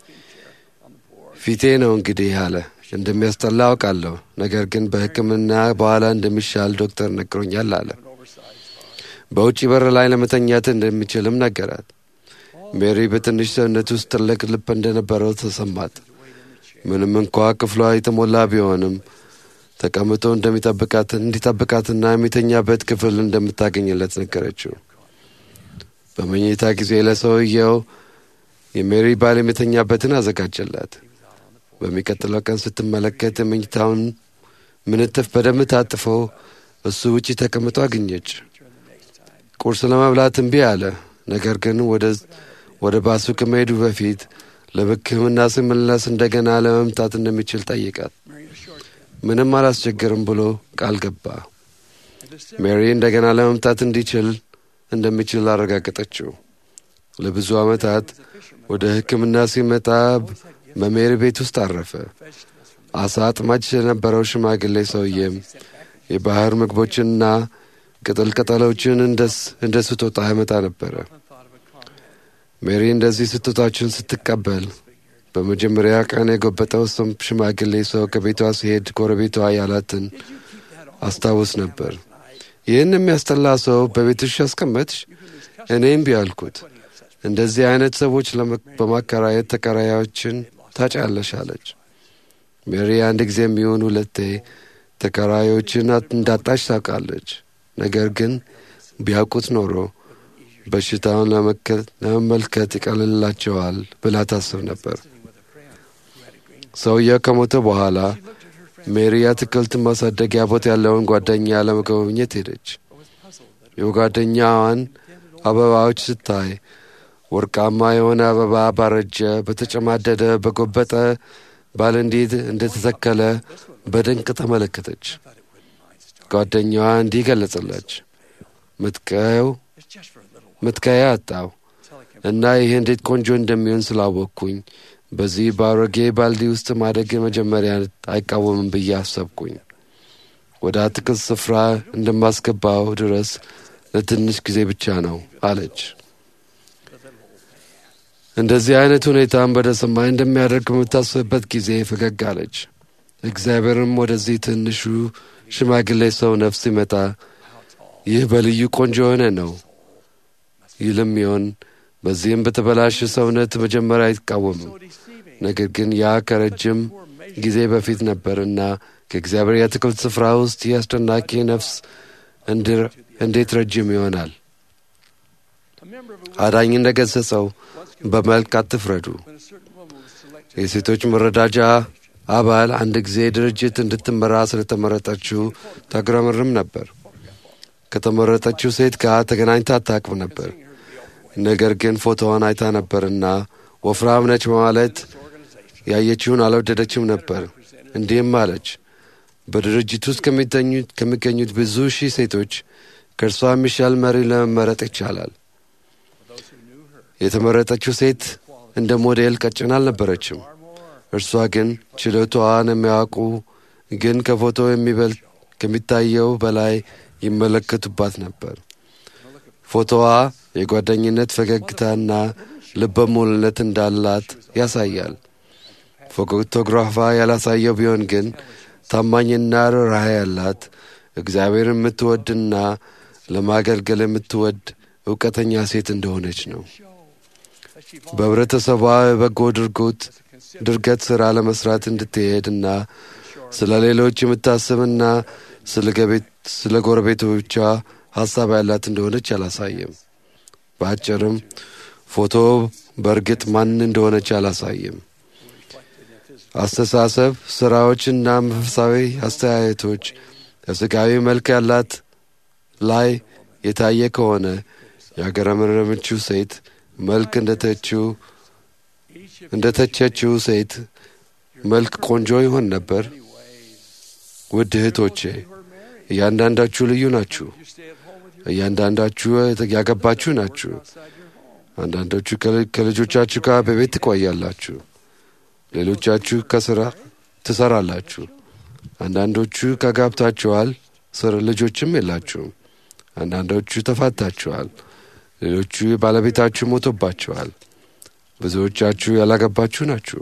ፊቴ ነው እንግዲህ አለ። እንደሚያስጠላ አውቃለሁ፣ ነገር ግን በሕክምና በኋላ እንደሚሻል ዶክተር ነግሮኛል አለ። በውጭ በር ላይ ለመተኛት እንደሚችልም ነገራት። ሜሪ በትንሽ ሰውነት ውስጥ ትልቅ ልብ እንደነበረው ተሰማት። ምንም እንኳ ክፍሏ የተሞላ ቢሆንም ተቀምጦ እንደሚጠብቃት እንዲጠብቃትና የሚተኛበት ክፍል እንደምታገኝለት ነገረችው። በመኝታ ጊዜ ለሰውየው የሜሪ ባል የሚተኛበትን አዘጋጀላት። በሚቀጥለው ቀን ስትመለከት የመኝታውን ምንጥፍ በደንብ ታጥፎ እሱ ውጪ ተቀምጦ አገኘች። ቁርስ ለመብላት እምቢ አለ። ነገር ግን ወደ ወደ ባሱ ከመሄዱ በፊት ለሕክምና ሲመለስ እንደገና ለመምጣት እንደሚችል ጠይቃት። ምንም አላስቸግርም ብሎ ቃል ገባ። ሜሪ እንደገና ለመምጣት እንዲችል እንደሚችል አረጋገጠችው። ለብዙ ዓመታት ወደ ሕክምና ሲመጣ በሜሪ ቤት ውስጥ አረፈ። አሳ አጥማጅ የነበረው ሽማግሌ ሰውዬም የባህር ምግቦችንና ቅጠል ቅጠሎችን እንደ ስጦታ ያመጣ ነበረ። ሜሪ እንደዚህ ስጦታችን ስትቀበል በመጀመሪያ ቀን የጎበጠው ስም ሽማግሌ ሰው ከቤቷ ሲሄድ ጎረቤቷ ያላትን አስታውስ ነበር። ይህን የሚያስጠላ ሰው በቤትሽ ያስቀመጥሽ? እኔም ቢያልኩት እንደዚህ አይነት ሰዎች በማከራየት ተከራዮችን ታጫለሽ አለች። ሜሪ አንድ ጊዜ የሚሆን ሁለቴ ተከራዮችን እንዳጣች ታውቃለች። ነገር ግን ቢያውቁት ኖሮ በሽታውን ለመመልከት ይቀልላቸዋል ብላ ታስብ ነበር። ሰውየው ከሞተ በኋላ ሜሪ አትክልት ማሳደጊያ ቦታ ያለውን ጓደኛ ለመጎብኘት ሄደች። የጓደኛዋን አበባዎች ስታይ ወርቃማ የሆነ አበባ ባረጀ፣ በተጨማደደ፣ በጎበጠ ባል እንዴት እንደተተከለ በድንቅ ተመለከተች። ጓደኛዋ እንዲህ ገለጸላች። ምትቀየው ምትከያ አጣው እና ይህ እንዴት ቆንጆ እንደሚሆን ስላወቅኩኝ በዚህ በአሮጌ ባልዲ ውስጥ ማደግ መጀመሪያ አይቃወምም ብዬ አሰብኩኝ። ወደ አትክልት ስፍራ እንደማስገባው ድረስ ለትንሽ ጊዜ ብቻ ነው አለች። እንደዚህ አይነት ሁኔታም ወደ ሰማይ እንደሚያደርግ በምታስብበት ጊዜ ፈገግ አለች። እግዚአብሔርም ወደዚህ ትንሹ ሽማግሌ ሰው ነፍስ ሲመጣ ይህ በልዩ ቆንጆ የሆነ ነው ይልም ይሆን። በዚህም በተበላሸ ሰውነት መጀመሪያ አይቃወምም። ነገር ግን ያ ከረጅም ጊዜ በፊት ነበርና ከእግዚአብሔር የአትክልት ስፍራ ውስጥ ይህ አስደናቂ ነፍስ እንዴት ረጅም ይሆናል? አዳኝ እንደ ገሠጸው በመልክ አትፍረዱ። የሴቶች መረዳጃ አባል አንድ ጊዜ ድርጅት እንድትመራ ስለተመረጠችው ታጉረመርም ነበር። ከተመረጠችው ሴት ጋር ተገናኝታ አታውቅም ነበር። ነገር ግን ፎቶዋን አይታ ነበርና ወፍራም ነች በማለት ያየችውን አልወደደችም ነበር። እንዲህም አለች፣ በድርጅት ውስጥ ከሚገኙት ብዙ ሺህ ሴቶች ከእርሷ የሚሻል መሪ ለመመረጥ ይቻላል። የተመረጠችው ሴት እንደ ሞዴል ቀጭን አልነበረችም። እርሷ ግን ችሎታዋን የሚያውቁ ግን ከፎቶ የሚበልጥ ከሚታየው በላይ ይመለከቱባት ነበር። ፎቶዋ የጓደኝነት ፈገግታና ልበ ሙሉነት እንዳላት ያሳያል። ፎቶግራፏ ያላሳየው ቢሆን ግን ታማኝና ርኅራኄ ያላት እግዚአብሔር የምትወድና ለማገልገል የምትወድ እውቀተኛ ሴት እንደሆነች ነው። በህብረተሰቧ የበጎ ድርጎት ድርገት ሥራ ለመስራት እንድትሄድና ስለ ሌሎች የምታስብና ስለ ጎረቤቶቿ ሐሳብ ያላት እንደሆነች አላሳየም። በአጭርም ፎቶ በእርግጥ ማን እንደሆነች አላሳየም። አስተሳሰብ፣ ሥራዎችና መንፈሳዊ አስተያየቶች የሥጋዊ መልክ ያላት ላይ የታየ ከሆነ ያገረመረመችው ሴት መልክ እንደተቸችው ሴት መልክ ቆንጆ ይሆን ነበር። ውድ እህቶቼ እያንዳንዳችሁ ልዩ ናችሁ። እያንዳንዳችሁ ያገባችሁ ናችሁ። አንዳንዶቹ ከልጆቻችሁ ጋር በቤት ትቆያላችሁ። ሌሎቻችሁ ከስራ ትሰራላችሁ። አንዳንዶቹ ከጋብታችኋል፣ ልጆችም የላችሁም። አንዳንዶቹ ተፋታችኋል። ሌሎቹ ባለቤታችሁ ሞቶባችኋል። ብዙዎቻችሁ ያላገባችሁ ናችሁ።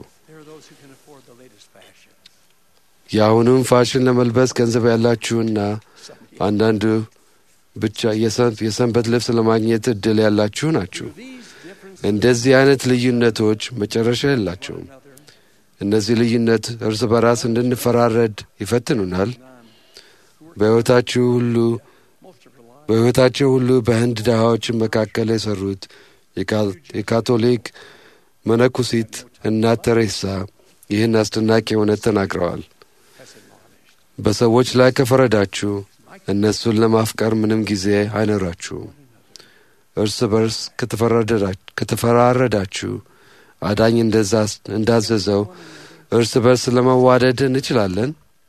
የአሁኑም ፋሽን ለመልበስ ገንዘብ ያላችሁና አንዳንዱ ብቻ የሰንበት ልብስ ለማግኘት እድል ያላችሁ ናችሁ። እንደዚህ አይነት ልዩነቶች መጨረሻ የላቸውም። እነዚህ ልዩነት እርስ በራስ እንድንፈራረድ ይፈትኑናል። በሕይወታችሁ ሁሉ በሕይወታቸው ሁሉ በህንድ ድሃዎች መካከል የሰሩት የካቶሊክ መነኩሲት እናት ተሬሳ ይህን አስደናቂ እውነት ተናግረዋል። በሰዎች ላይ ከፈረዳችሁ እነሱን ለማፍቀር ምንም ጊዜ አይኖራችሁም። እርስ በርስ ከተፈራረዳችሁ አዳኝ እንዳዘዘው እርስ በርስ ለመዋደድ እንችላለን።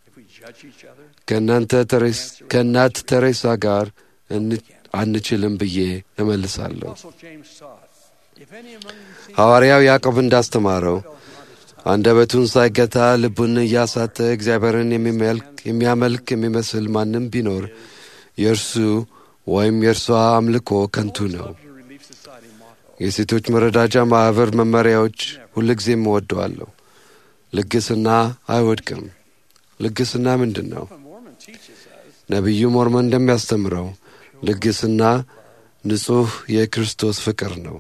ከእናት ተሬሳ ጋር አንችልም ብዬ እመልሳለሁ። ሐዋርያው ያዕቆብ እንዳስተማረው አንደበቱን ሳይገታ ልቡን እያሳተ እግዚአብሔርን የሚያመልክ የሚመስል ማንም ቢኖር የእርሱ ወይም የእርሷ አምልኮ ከንቱ ነው። የሴቶች መረዳጃ ማኅበር መመሪያዎች ሁልጊዜም እወደዋለሁ። ልግስና አይወድቅም። ልግስና ምንድን ነው? ነቢዩ ሞርሞን እንደሚያስተምረው ልግስና ንጹሕ የክርስቶስ ፍቅር ነው።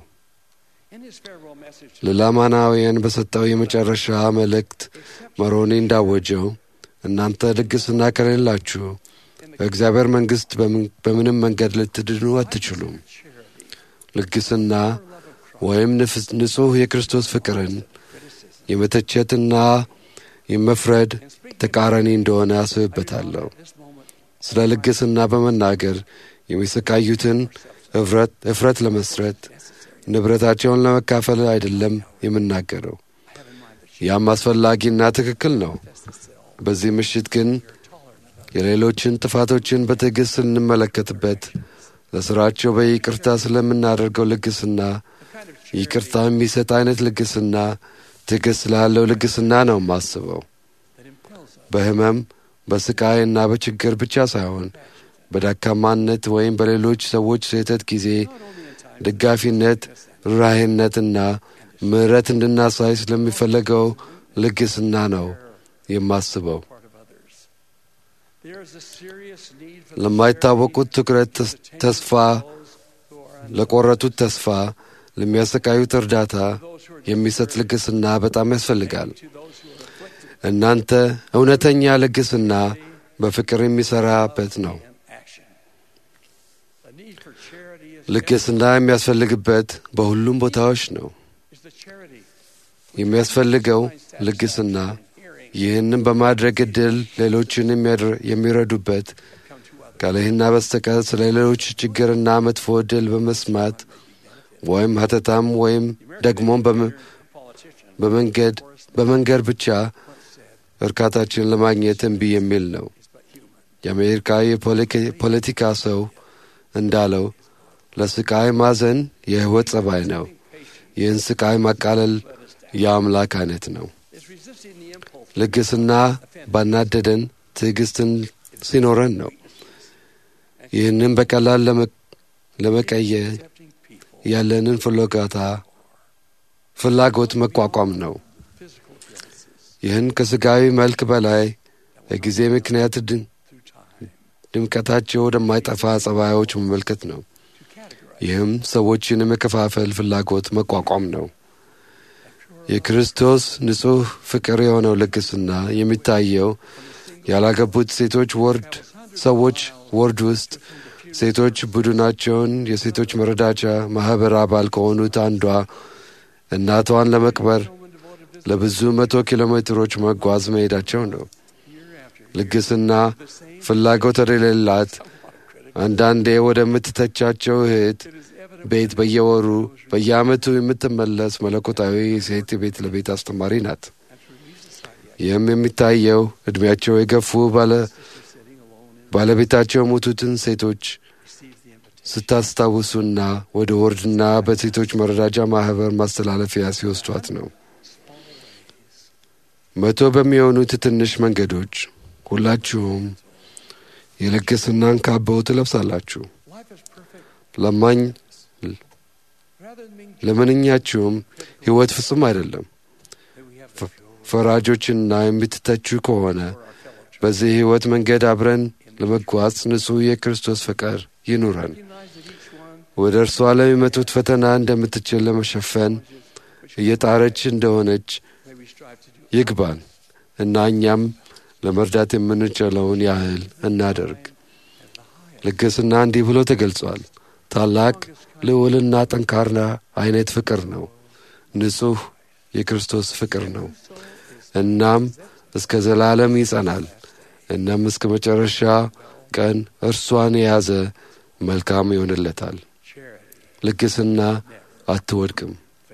ለላማናውያን በሰጠው የመጨረሻ መልእክት መሮኒ እንዳወጀው እናንተ ልግስና ከሌላችሁ በእግዚአብሔር መንግሥት በምንም መንገድ ልትድኑ አትችሉም። ልግስና ወይም ንጹሕ የክርስቶስ ፍቅርን የመተቸትና የመፍረድ ተቃራኒ እንደሆነ አስብበታለሁ። ስለ ልግስና በመናገር የሚሰቃዩትን እፍረት ለመስረት ንብረታቸውን ለመካፈል አይደለም የምናገረው። ያም አስፈላጊና ትክክል ነው። በዚህ ምሽት ግን የሌሎችን ጥፋቶችን በትዕግሥት ስንመለከትበት ለሥራቸው በይቅርታ ስለምናደርገው ልግስና ይቅርታ የሚሰጥ አይነት ልግስና ትዕግሥት ስላለው ልግስና ነው የማስበው። በሕመም በስቃይና በችግር ብቻ ሳይሆን በደካማነት ወይም በሌሎች ሰዎች ስህተት ጊዜ ደጋፊነት፣ ርኅራኄነትና ምሕረት እንድናሳይ ስለሚፈለገው ልግስና ነው የማስበው። ለማይታወቁት ትኩረት ተስፋ ለቆረጡት ተስፋ ለሚያሰቃዩት እርዳታ የሚሰጥ ልግስና በጣም ያስፈልጋል። እናንተ እውነተኛ ልግስና በፍቅር የሚሠራበት ነው። ልግስና የሚያስፈልግበት በሁሉም ቦታዎች ነው። የሚያስፈልገው ልግስና ይህንም በማድረግ ዕድል ሌሎችን የሚረዱበት ካለህና በስተቀር ስለ ሌሎች ችግርና መጥፎ ዕድል በመስማት ወይም ሀተታም ወይም ደግሞም በመንገድ በመንገድ ብቻ እርካታችን ለማግኘት እምቢ የሚል ነው። የአሜሪካ የፖለቲካ ሰው እንዳለው ለስቃይ ማዘን የሕይወት ጸባይ ነው። ይህን ስቃይ ማቃለል የአምላክ አይነት ነው። ልግስና ባናደደን ትዕግስትን ሲኖረን ነው። ይህንም በቀላል ለመቀየር ያለንን ፍላጎታ ፍላጎት መቋቋም ነው። ይህን ከሥጋዊ መልክ በላይ በጊዜ ምክንያት ድምቀታቸው ወደማይጠፋ ጸባዮች መመልከት ነው። ይህም ሰዎችን የመከፋፈል ፍላጎት መቋቋም ነው። የክርስቶስ ንጹሕ ፍቅር የሆነው ልግስና የሚታየው ያላገቡት ሴቶች ወርድ ሰዎች ወርድ ውስጥ ሴቶች ቡድናቸውን የሴቶች መረዳቻ ማኅበር አባል ከሆኑት አንዷ እናቷን ለመቅበር ለብዙ መቶ ኪሎ ሜትሮች መጓዝ መሄዳቸው ነው። ልግስና ፍላጎት የሌላት አንዳንዴ ወደምትተቻቸው እህት ቤት በየወሩ በየዓመቱ የምትመለስ መለኮታዊ ሴት ቤት ለቤት አስተማሪ ናት። ይህም የሚታየው ዕድሜያቸው የገፉ ባለቤታቸው የሞቱትን ሴቶች ስታስታውሱና ወደ ወርድና በሴቶች መረዳጃ ማኅበር ማስተላለፊያ ሲወስዷት ነው። መቶ በሚሆኑት ትንሽ መንገዶች ሁላችሁም የልግስናን ካባው ትለብሳላችሁ። ለማኝ ለምንኛችሁም ሕይወት ፍጹም አይደለም። ፈራጆችና የምትተቹ ከሆነ በዚህ ሕይወት መንገድ አብረን ለመጓዝ ንጹሕ የክርስቶስ ፍቅር ይኑረን። ወደ እርሷ ለሚመጡት ፈተና እንደምትችል ለመሸፈን እየጣረች እንደሆነች ይግባን እና እኛም ለመርዳት የምንችለውን ያህል እናደርግ። ልግስና እንዲህ ብሎ ተገልጿል። ታላቅ ልዑልና ጠንካራ አይነት ፍቅር ነው። ንጹሕ የክርስቶስ ፍቅር ነው። እናም እስከ ዘላለም ይጸናል። እናም እስከ መጨረሻ ቀን እርሷን የያዘ መልካም ይሆንለታል። ልግስና አትወድቅም።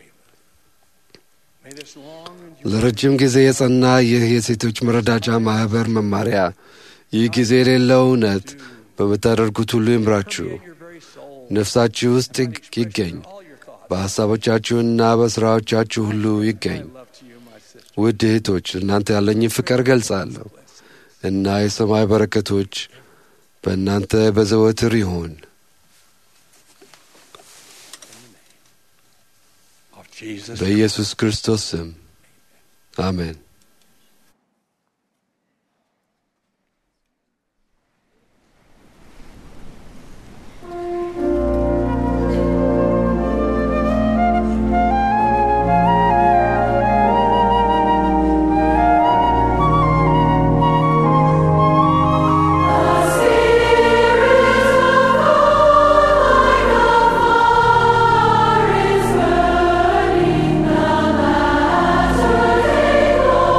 ለረጅም ጊዜ የጸና ይህ የሴቶች መረዳጃ ማኅበር መማሪያ ይህ ጊዜ የሌለው እውነት በምታደርጉት ሁሉ ይምራችሁ፣ ነፍሳችሁ ውስጥ ይገኝ፣ በሐሳቦቻችሁና በሥራዎቻችሁ ሁሉ ይገኝ። ውድ እህቶች እናንተ ያለኝን ፍቅር ገልጻለሁ እና የሰማይ በረከቶች በእናንተ በዘወትር ይሁን። Of Jesus በኢየሱስ ክርስቶስ ስም አሜን። Take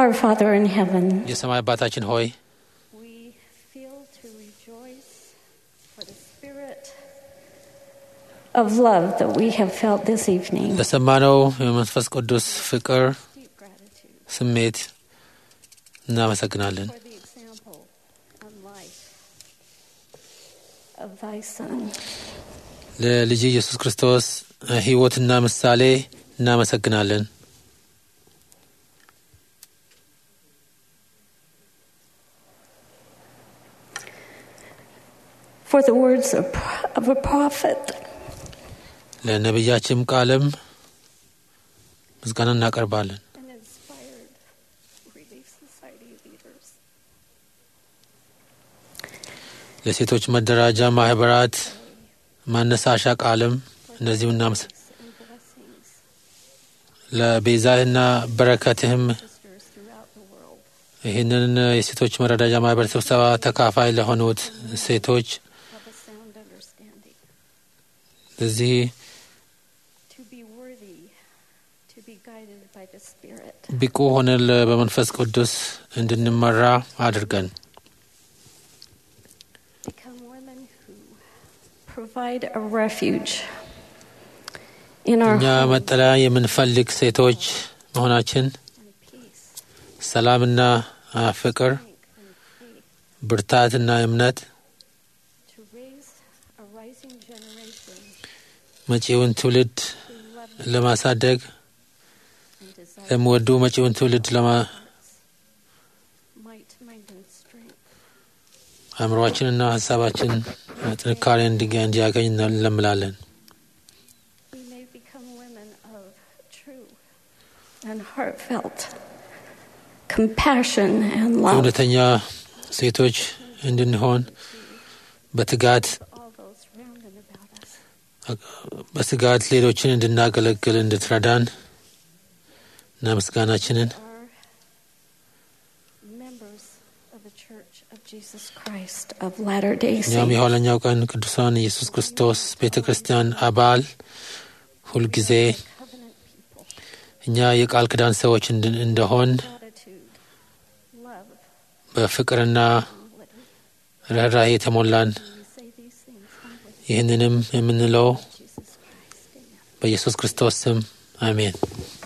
Our Father in heaven, የሰማይ አባታችን ሆይ we feel to rejoice for the spirit of love that we have felt this evening. ለሰማነው የመንፈስ ቅዱስ ፍቅር Deep gratitude ስሜት እናመሰግናለን። for the example and life of thy Son. ለልጅ ኢየሱስ ክርስቶስ ሕይወትና ምሳሌ እናመሰግናለን። For the words of, of a prophet ለነቢያችም ቃልም ምስጋና እናቀርባለን። and inspired Relief Society leaders. ለሴቶች መደራጃ ማህበራት ማነሳሻ ቃልም እነዚሁ እናመስ and blessings ለቤዛህና በረከትህም sisters throughout the world. ይህንን የሴቶች መረዳጃ ማህበር ስብሰባ ተካፋይ ለሆኑት ሴቶች Have a sound understanding. ለዚህ To be worthy, to be guided by the Spirit. ብቁ ሆነን በመንፈስ ቅዱስ እንድንመራ አድርገን Become women who provide a refuge in our እኛ homes መጠለያ የምንፈልግ ሴቶች መሆናችን and peace, ሰላምና አ፣ ፍቅር፣ strength, and faith ብርታትና እምነት to raise a rising generation መጪውን ትውልድ who love ለማሳደግ and desire ለሚወዱ መጪውን ትውልድ ለማ might, mind, and strength. አእምሯችንና ሀሳባችን ጥንካሬ እንዲገ- እንዲያገኝ እንለምላለን። We may become women of true and heartfelt compassion and love. እውነተኛ ሴቶች እንድንሆን በትጋት all those round and about us. በትጋት ሌሎችን እንድናገለግል እንድትረዳን እና ምስጋናችንን Are members of the Church of Jesus Christ of Latter Day እኛም Saints. የኋለኛው ቀን ቅዱሳን ኢየሱስ ክርስቶስ ቤተ ክርስቲያን አባል ሁልጊዜ Covenant people. እኛ የቃል ኪዳን ሰዎች እንድን- እንደሆን Gratitude, love, በፍቅርና humility. ርኅራኄ የተሞላን We say these things humbly. ይህንንም የምንለው Jesus Christ. Amen. በኢየሱስ ክርስቶስ ስም አሜን።